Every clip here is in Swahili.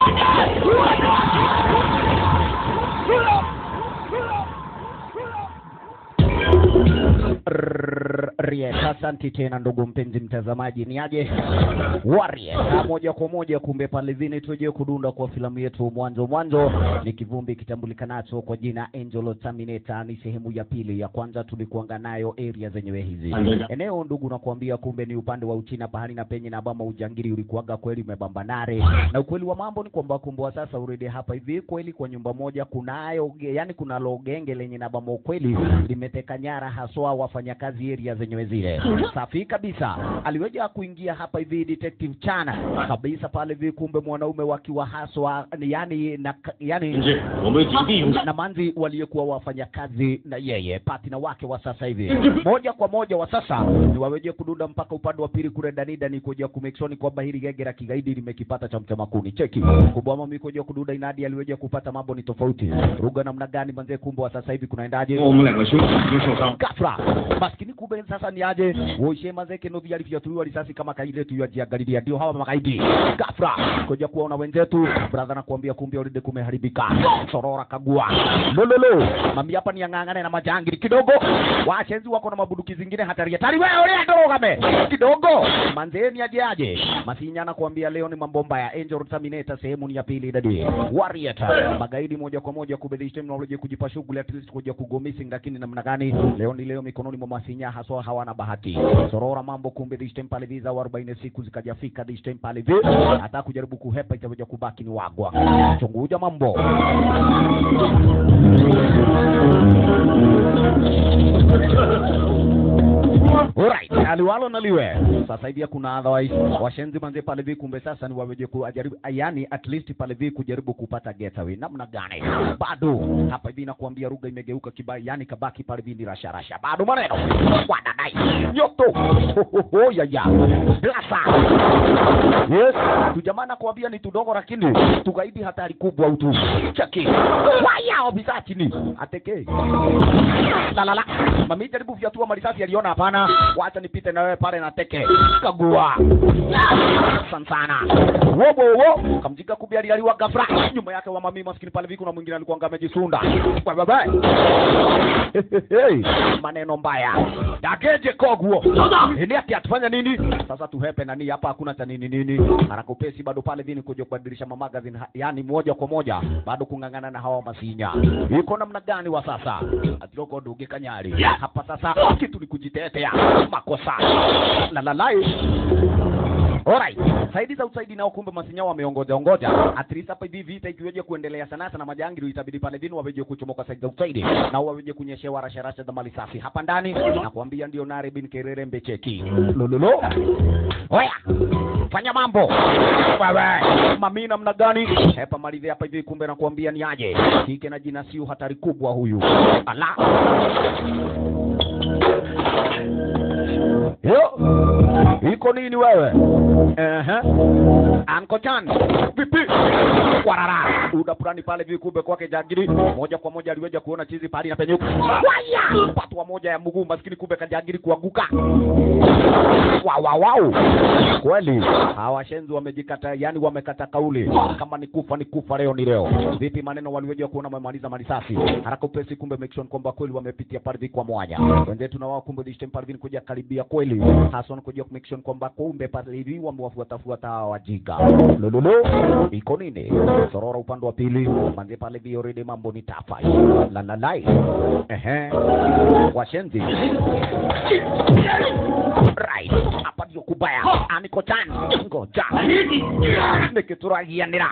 Warriors. Asante tena ndugu mpenzi mtazamaji, ni aje Warriors Na moja kwa moja, kumbe pale vini tuje kudunda kwa filamu yetu mwanzo mwanzo, ni kivumbi kitambulikanacho kwa jina Angel Terminator. Ni sehemu ya pili. Ya kwanza tulikuanga nayo area zenyewe hizi eneo, ndugu, nakuambia kumbe ni upande wa Uchina pahali na penye na bama ujangiri ulikuwaga kweli umebambanare, na ukweli wa mambo ni kwamba kumbe wa sasa uredi hapa hivi kweli kwa nyumba moja kunayo, yani kuna logenge lenye na bama ukweli limeteka nyara haswa wafanyakazi area zenyewe zile. Safi kabisa, aliweja kuingia hapa hivi detective Chana kabisa pale hivi, kumbe mwanaume wakiwa haswa yani na yani 同志，我们警惕勇战。 na manzi waliokuwa wafanyakazi na yeye patina wake wa sasa hivi moja kwa moja wa sasa ni waweje kudunda mpaka upande wa pili kule danida ni kuja kumekshoni kwamba hili genge la kigaidi limekipata cha mtema kuni cheki kubwa mami kuja kudunda inadi aliweja kupata mambo ni tofauti ruga namna gani manze kumbe wa sasa hivi kunaendaje 我们两个兄弟已经受伤， ghafla maskini kumbe sasa ni aje woishe mazeke no viali vyatuliwa risasi kama kaile tu yajiangalilia ndio hawa magaidi ghafla kuja kuona wenzetu brother na kuambia kumbe already kumeharibika sorora kagua lololo mami hapa ni ang'ang'ane na majangili kidogo washenzi wako na mabuduki zingine hatari hatari wewe ule ndorogame kidogo manzeni aje aje masinyana kuambia leo ni mambo mbaya angel terminator sehemu ni ya pili dadi warrior magaidi moja kwa moja kubadilisha technology kujipa shughuli at least kuja kugomisi lakini namna gani leo ni leo mikononi mwa masinya haswa hawana bahati sorora mambo kumbe this time pale visa 40 siku zikajafika this time pale vi hata kujaribu kuhepa itakuja kubaki ni wagwa chunguja mambo Alright, aliwalo naliwe. Sasa hivi kuna otherwise washenzi manze pale vi kumbe sasa ni waweje kujaribu yani at least pale vi kujaribu kupata getaway. Namna gani? Bado hapa hivi nakuambia ruga imegeuka kibaya yani kabaki pale vi ni rasha rasha. Bado maneno. Wanadai. Nyoto. Ho, ho, ho, ya ya. Lasa. Yes, tujamana kuambia ni tudogo lakini tugaidi hatari kubwa utu. Cheki. Waya obisa chini. Ateke. La la la. Mami jaribu vyatua marisasi aliona hapana. Wacha nipite na wewe pale na teke. Kagua. Sansana. Wobo wo. Kamjika kubi alialiwa ghafla. Nyuma yake wa mami maskini pale viku na mwingine alikuwa amejisunda. Bye bye bye. Hey, maneno mbaya. Dageje koguo. Ni ati atufanya nini? Sasa tuhepe nani hapa hakuna cha nini nini. Harakupesi bado pale vini kuja kubadilisha mamagazine yani moja kwa moja bado kung'ang'ana na hawa masinya. Iko namna gani wa sasa? Atiroko duge kanyari. Hapa sasa kitu ni kujitetea. Makosa. La la la. Alright. Saidi za usaidi nao kumbe masinya wameongoja ongoja. At least hapa hivi vita ikiweje kuendelea sana sana majangili itabidi pale vinu waweje kuchomoka saidi za usaidi na waweje kunyeshewa rasha rasha za mali safi hapa ndani na kuambia ndio nare bin kerere mbecheki. Lololo. Oya. Fanya mambo. Wewe. Mami namna gani? Hepa malize hapa hivi kumbe nakuambia ni aje. Kike na jina siu hatari kubwa huyu. Ala. Yo. Iko nini wewe? Ehe. Anko Chan. Vipi? Warara. Udapurani pale vikumbe kwake jagiri. Moja kwa moja aliweja kuona chizi pale na penyuka. Waya! Patwa moja ya mguu maskini kumbe kajagiri kuanguka. Wow, wow, wow. Kweli hawa shenzi wamejikata, yani wamekata kauli, kama ni kufa ni kufa, leo ni leo. Vipi maneno waliweja kuona wamemaliza marisasi haraka upesi, kumbe make sure kwamba kweli wamepitia pardhi kwa mwanya. Wenzetu na wao kumbe this time pardhi kuja karibia kweli, hasa kuja make sure kwamba kumbe pardhi wamewafuata fuata hawa wajiga. Lololo iko nini? Sorora upande wa pili, manze pale vi already mambo ni tafa. La la la. Ehe. Washenzi. Right. Hapa ndio kubaya. Aniko chan. Ngoja. Nikiturahianira.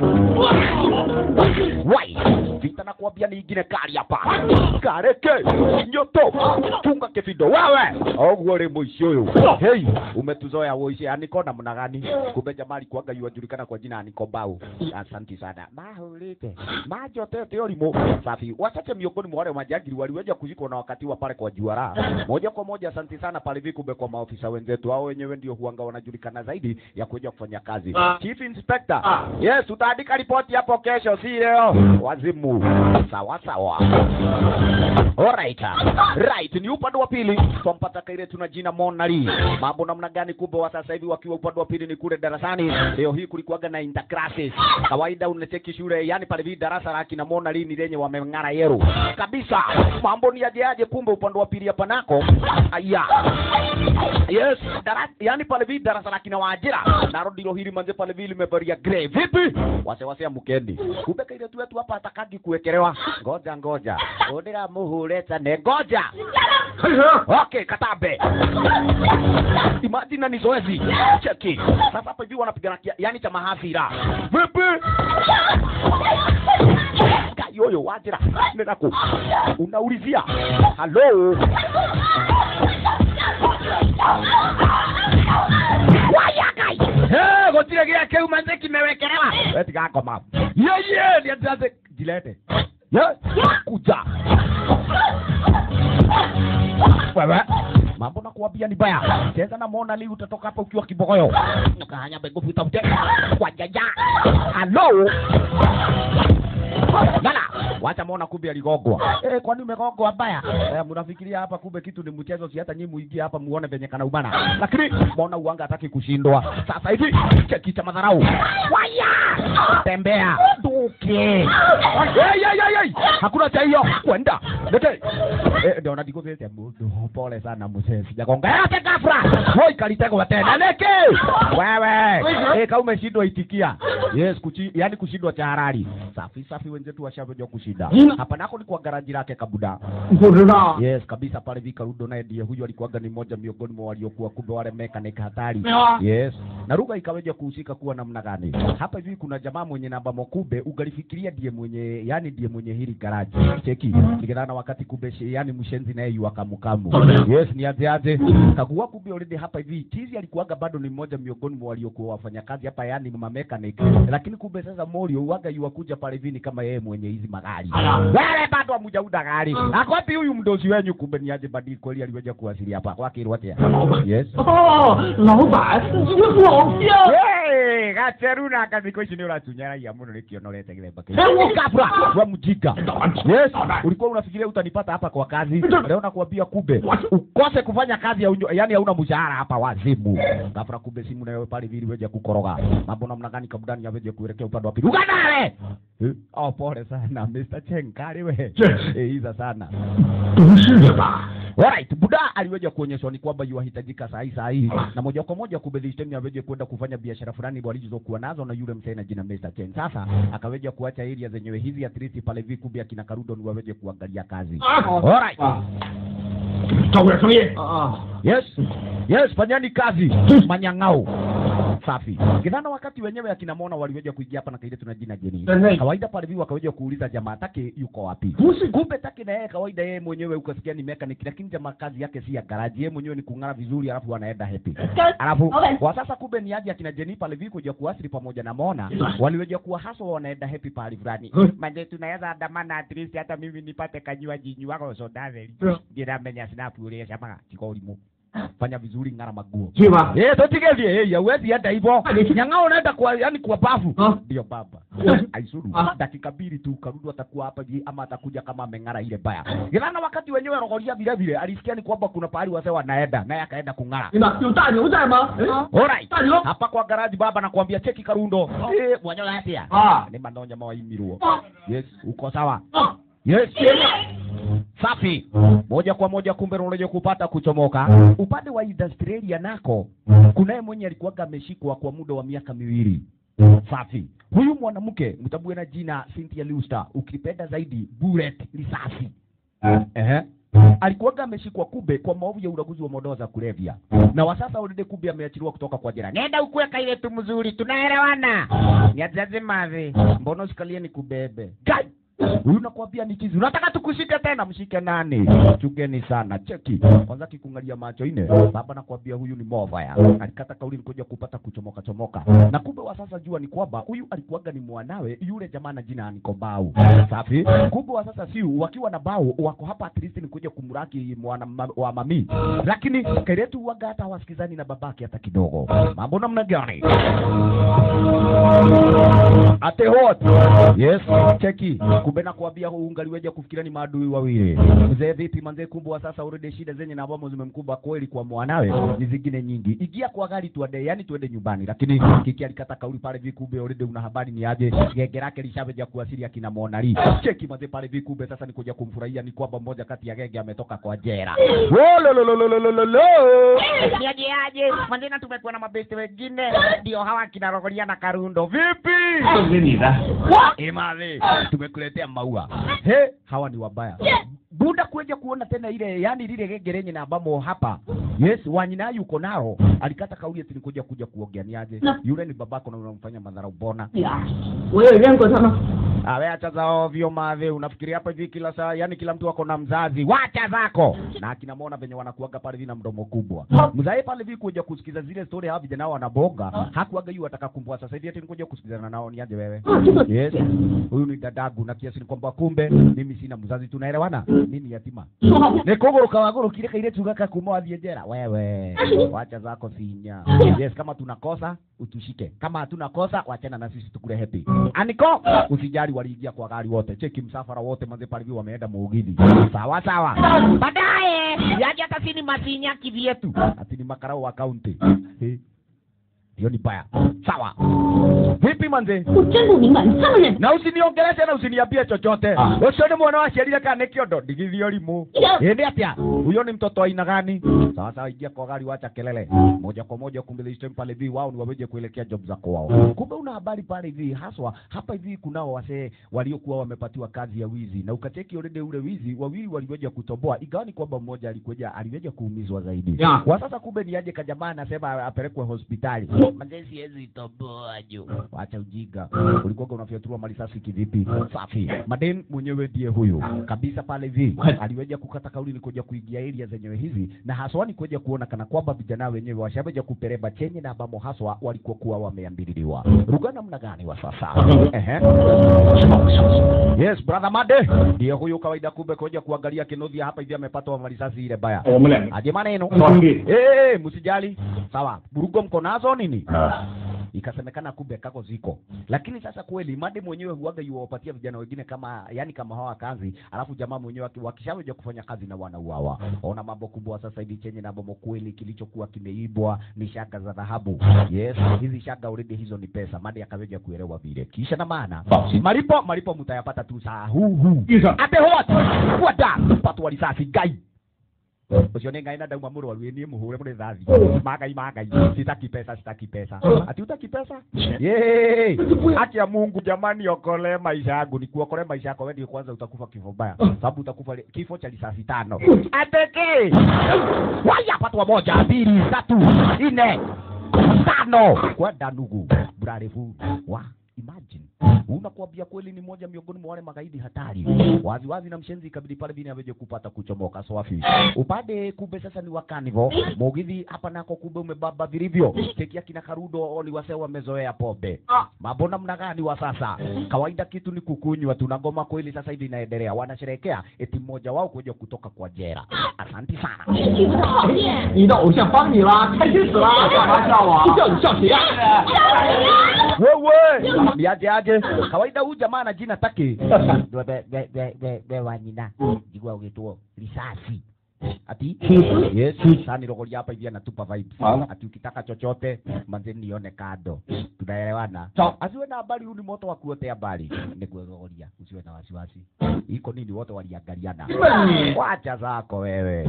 Wai. Vita na kuambia ni ingine kali hapa. Kareke. Nyoto. Tunga kifido wewe. Oguo ri muici uyu. Hey, umetuzoea woici aniko na mna gani? Kumbe jamali kuanga yuajulikana kwa jina Aniko Bau. Asante sana. Mahulite. Majotete orimo. Safi. Wachache miongoni mwa wale majangili waliweja kushikwa na wakati wa pale kwa juara. Moja kwa moja asante sana pale vikumbe kwa maofisa wenzetu. Hao wenyewe ndio huanga wanajulikana zaidi ya kuja kufanya kazi. Chief Inspector. Yes, utaandika ripoti hapo kesho, si leo. Wazimu. sawa sawa Alright. Right, ni upande wa pili twampata kaire tuna jina Monali. Mambo namna gani kubwa wa sasa hivi wakiwa upande wa pili ni kule darasani. Leo hii kulikuwaga na interclasses. Kawaida unacheki shule, yani pale hivi darasa la kina Monali ni lenye wameng'ara yeru. Kabisa. Mambo ni aje aje kumbe upande wa pili hapa nako. Aya. Yes, darasa yani pale hivi darasa la kina Wajira. Naro ndilo hili manze pale hivi limevalia grey. Vipi? Wase wase mkendi. Kumbe kaire tu wetu hapa atakagi kuwekelewa. Ngoja ngoja. Odera muhure tane ngoja. 开始。 Okay, Katabe. Imagine ni zoezi. Cheki. Sasa hapa hivi wanapigana kia- yani cha mahasira. Vipi? Kayoyo wajira. Nenda ku. Unaulizia. Hello. Waya kai. Eh, gotire gya keu manze kimewekelewa. Eti kako mam. Ye ye, ni atiaze jilete. Ye, kuja. Wewe mambo na kuambia ni baya. Cheza na Mona Leo utatoka hapa ukiwa kibogoyo. Ukahanya bego utafute kwa jaja. Hello. Lala, wacha Mona kumbe aligogwa. Eh, kwani umegogwa baya? Eh, mnafikiria hapa kumbe kitu ni mchezo, si hata nyinyi muingie hapa muone venye kana ubana. Lakini Mona uanga hataki kushindwa. Sasa hivi cheki cha madharau. Waya! Tembea. Duke. Hey, hey, hey, hey. Hakuna cha hiyo. Kwenda. Lete. Eh, ndio nadigozete mundu. Pole sana mzee. Sijagonga. Yote gafra. Hoi kalitego tena. Leke. Wewe. Eh, kama umeshindwa itikia. Yes, kuchi, yani kushindwa cha harari. Safi safi wenzetu washavyo kushinda. Hapa nako ni kwa garaji lake kabuda. 不知道。 Yes, kabisa pale Vika Rudo naye ndiye huyu alikuwaga ni mmoja miongoni mwa waliokuwa kumbe wale mechanic hatari. Mewa. Yes. Na Ruga ikaweja kuhusika kuwa namna gani? Hapa hivi kuna jamaa mwenye namba mokube ugalifikiria ndiye mwenye yani ndiye mwenye hili garaji. Cheki. Nikidhana wakati kumbe shi- yani mshenzi naye yu akamukamu. Yes, ni aje aje. Kagua kumbe already hapa hivi Tizi alikuwaga bado ni mmoja miongoni mwa waliokuwa wafanyakazi hapa yani ma mechanic. Lakini kumbe sasa Morio uwaga yu wakuja pale hivi ni kama yeye mwenye hizi magari. Wale bado hamjauda gari. Akwapi huyu mdozi wenyu kumbe ni aje badi kweli aliweja kuwasili hapa kwake Rwatia. Yes. 哦，老板，这个老乡。 Hey, gaceruna akaziko ici nä å ratunyaragia må no nä kä onorete gä themba kabra wa mjika yes ulikuwa unafikiria utanipata hapa kwa kazi leo nakuambia kumbe ukose kufanya kazi ya unyo, yani hauna mshahara hapa wazimu gafra kumbe simu nayo pale vili weje kukoroga mambo namna gani kabudani yaweje kuelekea upande wa pili uganare Eh, oh pole sana Mr. Chenkari we eh iza sana 不是的吧？ Alright, Buda aliweja kuonyeshwa ni kwamba yuahitajika saa hii saa hii na moja kwa moja kumbe Listeni aweje kwenda kufanya biashara fulani walizokuwa nazo na yule msee na jina Mr. Chen. Sasa akaweja kuacha area zenyewe hizi at least pale hivi kumbe akina Karudo ni waweje kuangalia kazi. Alright. 照顾点生意。啊 Yes. Yes, fanyani kazi. Manyang'au. Safi. Kidhana wakati wenyewe akina Mona waliweja kuingia hapa na kaile tuna jina Jeni. Ehe. Kawaida pale hivi wakaweja kuuliza jamaa take yuko wapi. Busi. Kumbe take na yeye kawaida yeye mwenyewe ukasikia ni mechanic lakini jamaa kazi yake si ya garaji. Yeye mwenyewe ni kung'ara vizuri alafu anaenda happy. Alafu Okay. kwa sasa kumbe ni aje akina Jeni pale hivi kuja kuasili pamoja na Mona waliweja kuwa haswa wanaenda happy pale fulani. Hmm. Manje tunaweza andamana at least hata mimi nipate kanywaji nyuako soda theri. Yeah. Ngira menya snap ule shama tiko ulimu. Fanya vizuri ng'ara maguo. 去吧。 Eh, totigelie eh, hauwezi hata hivyo. Ah, ni- Nyang'ao unaenda kwa yani kwa bafu. Ah. Ndio baba. Ah. Aisuru. Ah. Dakika mbili tu Karudu atakuwa hapa ji ama atakuja kama ameng'ara ile baya. Gilana wakati wenyewe rogoria vile vile alisikia ni kwamba kuna pahali wazee wanaenda naye akaenda kung'ara. 领导，有大牛在吗？哎 Alright. 大牛。 Hapa kwa garaji baba nakwambia cheki Karundo. Eh, mwanyo atia. 啊 Ni manonya mawaimirwo. 啊 Yes, uko sawa. 啊！ Yes. Safi. Moja kwa moja kumbe unaje kupata kuchomoka. Upande wa Australia nako kunaye mwenye alikuwaga ameshikwa kwa muda wa miaka miwili. Safi. Huyu mwanamke mtabue na jina Cynthia Luster, ukipenda zaidi Bullet risasi. Ehe. Alikuwaga ameshikwa kube kwa maovu ya ulaguzi wa madawa za kulevya, na wa sasa already kube ameachiliwa kutoka kwa jela. Nenda ukuweka ile tu mzuri, tunaelewana. Niajaze mavi, mbona usikalie ni kubebe Kai! Huyu nakwambia ni chizi. Unataka tukushike tena? Mshike nani? Chugeni sana. Cheki. Kwanza kikungalia macho ine. Baba nakwambia huyu ni mobaya. Alikata kauli nikuja kupata kuchomoka chomoka. Na kumbe wa sasa jua ni kwamba huyu alikuwaga ni mwanawe yule jamaa na jina Aniko Bau. Safi. Kumbe wa sasa si wakiwa na Bau wako hapa at least nikuja kumraki mwana ma, wa mami. Lakini Keretu waga hata wasikizani na babake hata kidogo. Mambo namna gani? Ate hot. Yes, cheki. Kumbe kumbe nakwambia ungaliweja kufikiria ni maadui wawili mzee vipi manzee kumbwa sasa urede shida zenye na ambamo zimemkumba kweli kwa mwanawe ni zingine nyingi igia kwa gari tuende yani tuende nyumbani lakini kiki alikata kauli pale vikumbe urede una habari ni aje genge lake lishaveja kuwasili akina monali cheki manzee pale vikumbe sasa nikuja kumfurahia ni kwamba mmoja kati ya genge ametoka kwa jera Wololololololo. Ni aje aje, manzena tumekuwa na mabesti wengine, ndio hawa kina Rogoria na Karundo. vipi 送给你的。 Imani, tumekuletea maua. He, hawa ni wabaya. Buda kuja kuona tena ile yani lile genge lenye na ambamo hapa. Yes, wanyina yuko nao. Alikata kauli ati nikuja kuja kuongea ni aje. Na- Yule ni babako na unamfanya madhara ubona. 呀，我有认过他吗？ Awe acha za ovyo mave, unafikiria hapa hivi kila saa, yani kila mtu ako na mzazi. Wacha zako. Na akina Mona venye wanakuaga pale hivi na mdomo kubwa. Mzae pale hivi kuja kusikiza zile story hawa vijana wanabonga. Hakuaga yu ataka kumbua sasa hivi ati nikuja kusikizana nao ni aje wewe. 啊，这个 Yes. Huyu ni dadangu na kiasi ni kwamba kumbe mimi sina mzazi tunaelewana. Mimi ni yatima. 说好 Nä kå gå rå ka wagå rå kire kaire tuga kakuma wathiä njera wewe wacha zako sinya yes kama tunakosa utushike kama hatuna kosa wachana na sisi tukule happy aniko usijali waliingia kwa gari wote cheki msafara wote manze pale hivi wameenda muugithi sawa sawa Baadaye yaje hata sini masinya kivyetu. ati ni makarao wa kaunti Eh, hiyo ni baya sawa vipi manze 我真不明白，你这么认 na usiniongeleshe na usiniambie chochote ucio nĩ mwana waciarire kana nĩ kĩondo ndigithio rimu ĩndĩ atĩa huyo ni mtoto wa aina gani sawa sawa ingia kwa gari wacha kelele moja kwa moja kumbe this time pale hivi wao ni waweje kuelekea job za kwao kumbe una habari pale hivi haswa hapa hivi kunao wasee waliokuwa wamepatiwa kazi ya wizi na ukacheki already ule wizi wawili waliweja kutoboa ingawa ni kwamba mmoja alikuja aliweja kuumizwa zaidi Ya. kwa sasa kumbe ni aje kajamaa anasema apelekwe hospitali manze siwezi toboa juu wacha ujinga ulikuwa unafyaturua marisasi kivipi safi maden mwenyewe ndiye huyu kabisa pale hivi aliweja kukata kauli ni kuja kuingia area zenyewe hizi na haswa ni kuja kuona kana kwamba vijana wenyewe washaweja kupereba chenye na ambamo haswa walikuwa kuwa wameambililiwa ruga namna gani wa sasa ehe 什么消息？ yes brother made ndiye huyu kawaida kumbe kuja kuangalia kinodhia hapa hivi amepatwa marisasi ile baya 我们两个 aje maneno 兄弟。 Eh, msijali. Sawa. Burugo mko nazo nini? Ikasemekana kumbe kako ziko. Lakini sasa kweli made mwenyewe huaga yuwapatia vijana wengine kama yani kama hawa kazi, alafu jamaa mwenyewe aki- wakishaweja kufanya kazi na wanauawa. Ona mambo kubwa sasa hivi chenye na bomo kweli kilichokuwa kimeibwa ni shaka za dhahabu. Yes, hizi shaka already hizo ni pesa. Made akaweja kuelewa vile. Kisha na maana malipo malipo mtayapata tu saa huu huu. 医生， ate what kwata patwa risasi ngai ucio nä ngai na ndauma må rwaru niä må hå re må rä thathi magai magai sitaki pesa sitaki pesa ati utaki pesa Yay! akia mungu jamani okole maisha yangu nikuokole maisha yako wewe kwanza utakufa kifo baya sababu utakufa li- kifo cha risasi tano ateke waya patwa moja mbili tatu nne tano kwenda nugu burarefu wa imagine unakuambia kweli ni moja miongoni mwa wale magaidi hatari wazi wazi na mshenzi ikabidi pale bini aweje kupata kuchomoka swafi upande kumbe sasa ni wakanivo mugithi hapa nako kumbe umebaba vilivyo tekia kina karudo ni wase wamezoea pombe mambo namna gani wa sasa kawaida kitu ni kukunywa tu na ngoma kweli sasa hivi inaendelea wanasherehekea eti mmoja wao kuja kutoka kwa jera asanti sana 你不讨厌，你的偶像帮你啦，开心死了，干嘛笑我？笑你笑谁呀？ wewe ni aje aje kawaida huyu jamaa ana jina taki Be- be- be- be- be- be wanyina jigua ugituo risasi ati yes sani rogoria hapa hivi anatupa vibes Wala. ati ukitaka chochote manze nione kado tunaelewana Sawa. asiwe na habari huu ni moto wa kuotea habari ni kurogoria usiwe na wasiwasi iko nini wote waliangaliana Ni. wacha zako wewe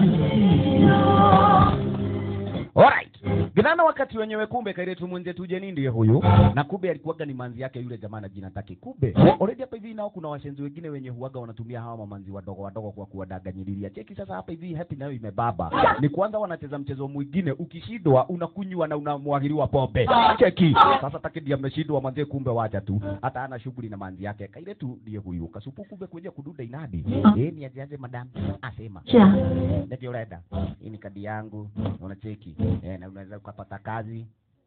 Alright. Gidhana wakati wenyewe kumbe kairetu mwenzetu Jeni ndiye huyu na kumbe alikuwaga ni manzi yake yule jamaa na jina take. Kumbe already hapa hivi nao kuna washenzi wengine wenye huaga wanatumia hawa mamanzi wadogo wadogo kwa kuwadanganyililia. Cheki sasa hapa hivi happy nayo imebaba. Ni kwanza wanacheza mchezo mwingine ukishindwa unakunywa na unamwagiliwa pombe. Cheki. Sasa take ndiye ameshindwa manzi kumbe wacha tu. Hata ana shughuli na manzi yake. Kairetu ndiye huyu. Kasupu kumbe kuja kududa inadi. Eh ni aje aje madam. Asema. 是啊， Ndio urenda. Hii ni kadi yangu. Unacheki. Eh, na unaweza ukapata kazi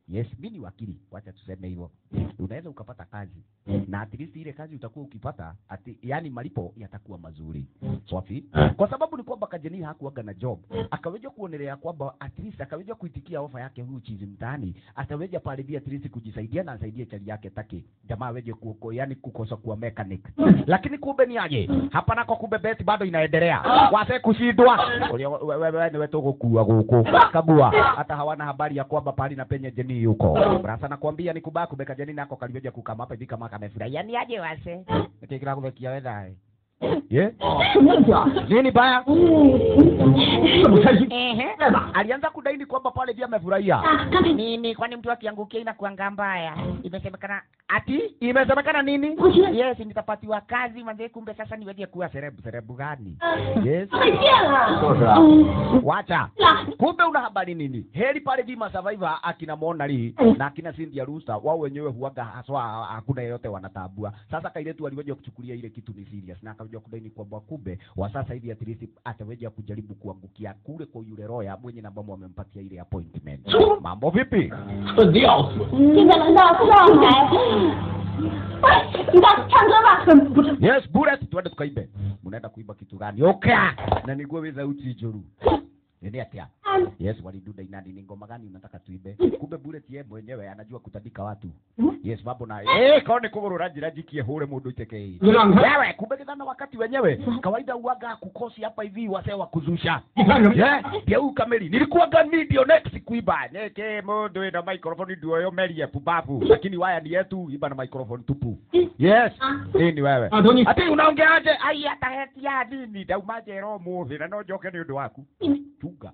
yes mi ni wakili wacha tuseme hivyo unaweza ukapata kazi na at least ile kazi utakuwa ukipata ati yani malipo yatakuwa mazuri swafi kwa sababu ni kwamba kajeni hakuwaga na job akaweza kuonelea kwamba at least akaweza kuitikia ofa yake huyu chizi mtaani ataweza pale via at least kujisaidia na asaidie chali yake taki jamaa aweje kuko yani kukosa kuwa mechanic lakini kumbe ni aje hapa nako kumbe beti bado inaendelea wase kushindwa Ulio- we- we- we- niwe tugukua guku kagua hata hawana habari ya kwamba pali na penye jeni yuko rasa nakwambia ni kubaya kubeka jeni nako kalioja kukama hapa hivi kama kamefurahi yani aje wase nikikira kuvekia wedhae ye 什么家？ nini baya 这么开心？ Ehe. 在哪？ alianza kudaini kwamba pale vya amefurahia Nini kwani mtu akiangukia inakuanga mbaya? Imesemekana ati imesemekana nini Yes, yes, nitapatiwa kazi manze, kumbe sasa niweje kuwa serebu serebu gani? yes 再见了。 就是啊嗯， wacha 那 kumbe una habari nini heri pale vima survivor akina monali na akina Cynthia Rusta wao wenyewe huaga haswa hakuna yeyote wanatabua sasa kailetu aliweja kuchukulia ile kitu ni serious na akaweja kudaini kwamba kumbe wa sasa hivi at least ataweja kujaribu kuangukia kule kwa yule roya mwenye na ambamo wamempatia ile appointment mambo vipi 恨得要死。 现在轮到上海。喂，你看唱歌吧。 不是， yes bullet twende tukaibe mnaenda kuiba kitu gani oka na niguo wi thauti njuru nini atia yes waliduda inani ni ngoma gani unataka tuibe kumbe bullet ye mwenyewe anajua kutandika watu yes mambo na eh kaone kugurura njira jikie hure mundu itekei 你让开， wewe kumbe kidhana wakati wenyewe kawaida uaga kukosi hapa hivi wasee wa kuzusha 你看什么？ yeah pia huyu kamili nilikuwaga video next kuiba neke mundu ina microphone ndio yo merie pubavu lakini waya ni yetu iba na microphone tupu yes hii ni wewe Ah, Tony. ati unaongeaje ai hata heti ya nini daumaje roho muthi na no njoke ni undu waku chunga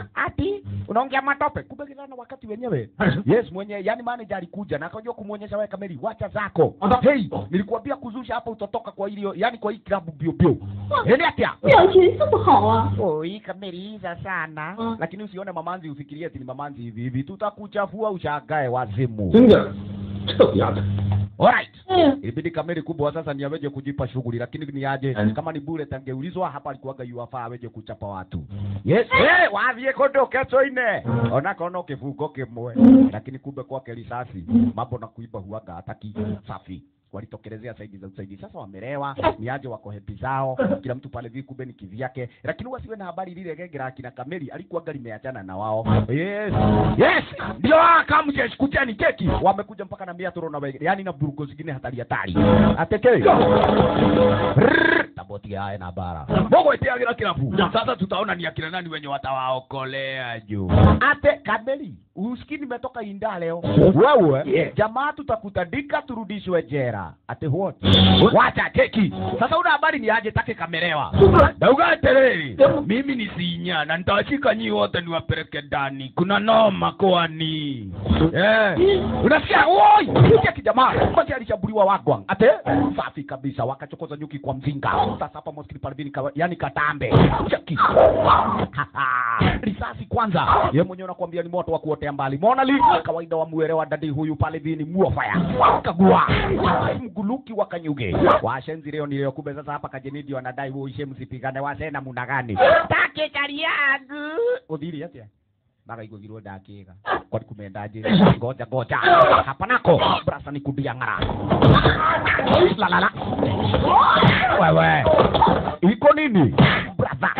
ati unaongea matope kumbe kidhana wakati wenyewe yes mwenye yani manager alikuja na akajua kumwonyesha wewe kamili wacha zako Ata- hey nilikuambia kuzusha hapa utotoka kwa ilio yani kwa hii klabu bio bio yani atia 表情这么好啊！ oi kameliza sana. Mm. lakini usione mamanzi ufikirie ati ni mamanzi hivi hivi tutakuchafua ushagae wazimu 真的，臭丫的！ alright 嗯， ilibidi kamili kubwa sasa ni aweje kujipa shughuli lakini ni aje Mm. kama ni bure tangeulizwa hapa alikuwaga yuafaa aweje kuchapa watu yes hey, wathie kundu keco-ine ona kono kifungo kimwe lakini kumbe kwake risasi mambo na kuiba huaga hataki safi walitokelezea saidi za usaidi sasa wamerewa ni aje wako hepi zao kila mtu pale vi kumbe ni kivyake lakini wasiwe na habari lile genge la kina kameli alikuwaga limeachana na wao yes yes ndio kamjesh kujani keki wamekuja mpaka na mia toro na wege yani na burugo zingine hatari hatari ateke taboti yae na bara mogo itiagira kirabu sasa tutaona ni akina nani wenye watawaokolea juu ate kameli usikii nimetoka inda leo wewe jamaa tutakutandika turudishwe jera ate what wacha keki sasa una habari ni aje take kamerewa dauga atereri mimi ni sinya na nitawashika nyii wote niwapeleke ndani kuna noma kwani eh unasikia oi sikia kijamaa kwanza alishambuliwa wagwang ate safi kabisa wakachokoza nyuki kwa mzinga sasa hapa moskini palvini kawa, yani katambe cheki risasi kwanza ye mwenyewe nakwambia ni moto wa kuotea mbali monali kawaida wa mwere wa dadi huyu pale vini muofaya kagua mguluki wa kanyuge washenzi leo ni leo kumbe sasa hapa kajenidi wanadai uishe msipigane wasena muna gani take kariagu uthiri atia magaigũthirwo ndakĩga kwani kumendaje ngoja ngoja hapa nako brasa ni kudia ng'ara lalala wewe iko nini brother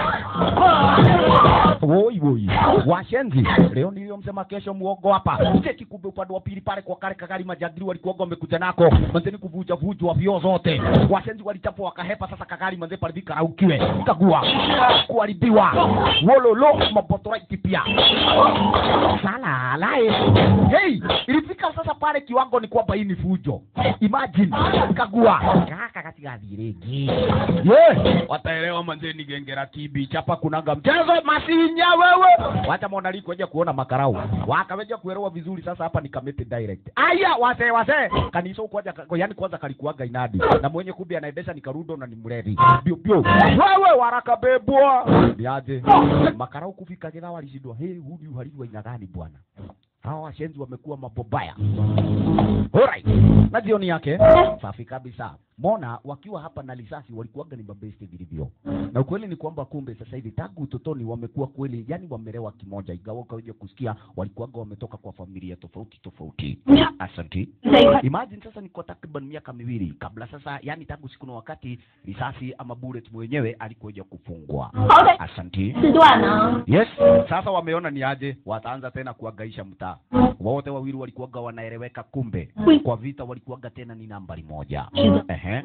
woi woi washenzi leo niliyomsema kesho muogo hapa cheki kumbe upande wa pili pale kwa kale kagari majagiri walikuwa wamekuja nako manzeni kuvuja vujwa vyo zote washenzi walichapwa wakahepa sasa kagari manze pale vikaraukiwe kagua kuharibiwa wololo mabotoraiti pia salalae hey ilifika sasa pale kiwango ni kwamba hii ni fujo imagine kagua kaka katigathi rĩngĩ ye wataelewa manzeni gengera kibi chapa kunanga mchezo masinya wewe wacha monali kuja kuona makarau wakaweja kuelewa vizuri sasa hapa ni kamete direct aya wase wase kanisa kwanza yani kwanza kalikuaga inadi na mwenye kumbe anaendesha ni karudo na ni mlevi bio bio wewe waraka bebwa niaje makarau kufika githa walishindwa hey hudi uhalifu aina gani bwana hawa washenzi wamekuwa mabobaya Alright. Na jioni yake safi kabisa. Mona wakiwa hapa na risasi walikuwaga ni mabeste vilivyo, na ukweli ni kwamba kumbe sasa hivi tangu utotoni wamekuwa kweli, yani wamelewa kimoja, ingawa ukaja kusikia walikuwaga wametoka kwa familia tofauti tofauti. Asanti. Imagine sasa ni kwa takriban miaka miwili kabla sasa, yani tangu siku na wakati risasi ama bullet mwenyewe alikuja kufungwa. 好歹 Asanti. 四段呢？ Yes, sasa wameona ni aje, wataanza tena kuangaisha mtaa. Wote wawili walikuwaga wanaeleweka, kumbe kwa vita walikuwaga tena ni nambari moja. Ehe.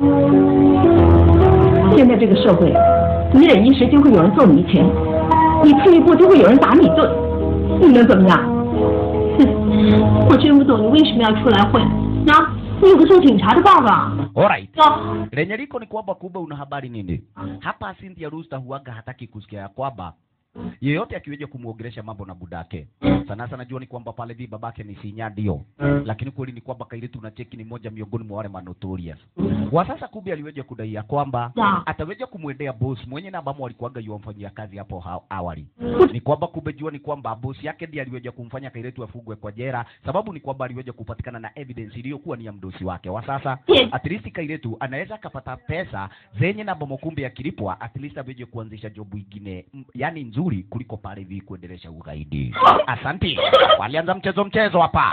现在这个社会，你忍一时就会有人揍你一拳，你退一步就会有人打你一顿，你能怎么样？ 哼，我真不懂你为什么要出来混。那你有个做警察的爸爸。 Alright. 走。 lenye liko ni kwamba kumbe una habari nini hapa Cynthia Rooster huaga hataki kusikia ya kwamba yeyote akiweja kumwogelesha mambo na budake sana sana jua ni kwamba pale vi babake ni sinya ndio lakini kweli ni kwamba kairitu na cheki ni moja miongoni mwa wale manotorious kwa sasa kumbe aliweja kudai ya kwamba Da. ataweja kumwendea boss mwenye na ambamo alikuwaga yuamfanyia kazi hapo ha awali ni kwamba kumbe jua ni kwamba boss yake ndiye aliweja kumfanya kairetu afugwe kwa jera sababu ni kwamba aliweja kupatikana na evidence iliyokuwa ni ya mdosi wake wa sasa Yes. at least kairetu anaweza akapata pesa zenye na bomo kumbe akilipwa at least aweje kuanzisha jobu ingine m- yani nzuri kuliko pale hivi kuendelesha ugaidi asanti walianza mchezo mchezo hapa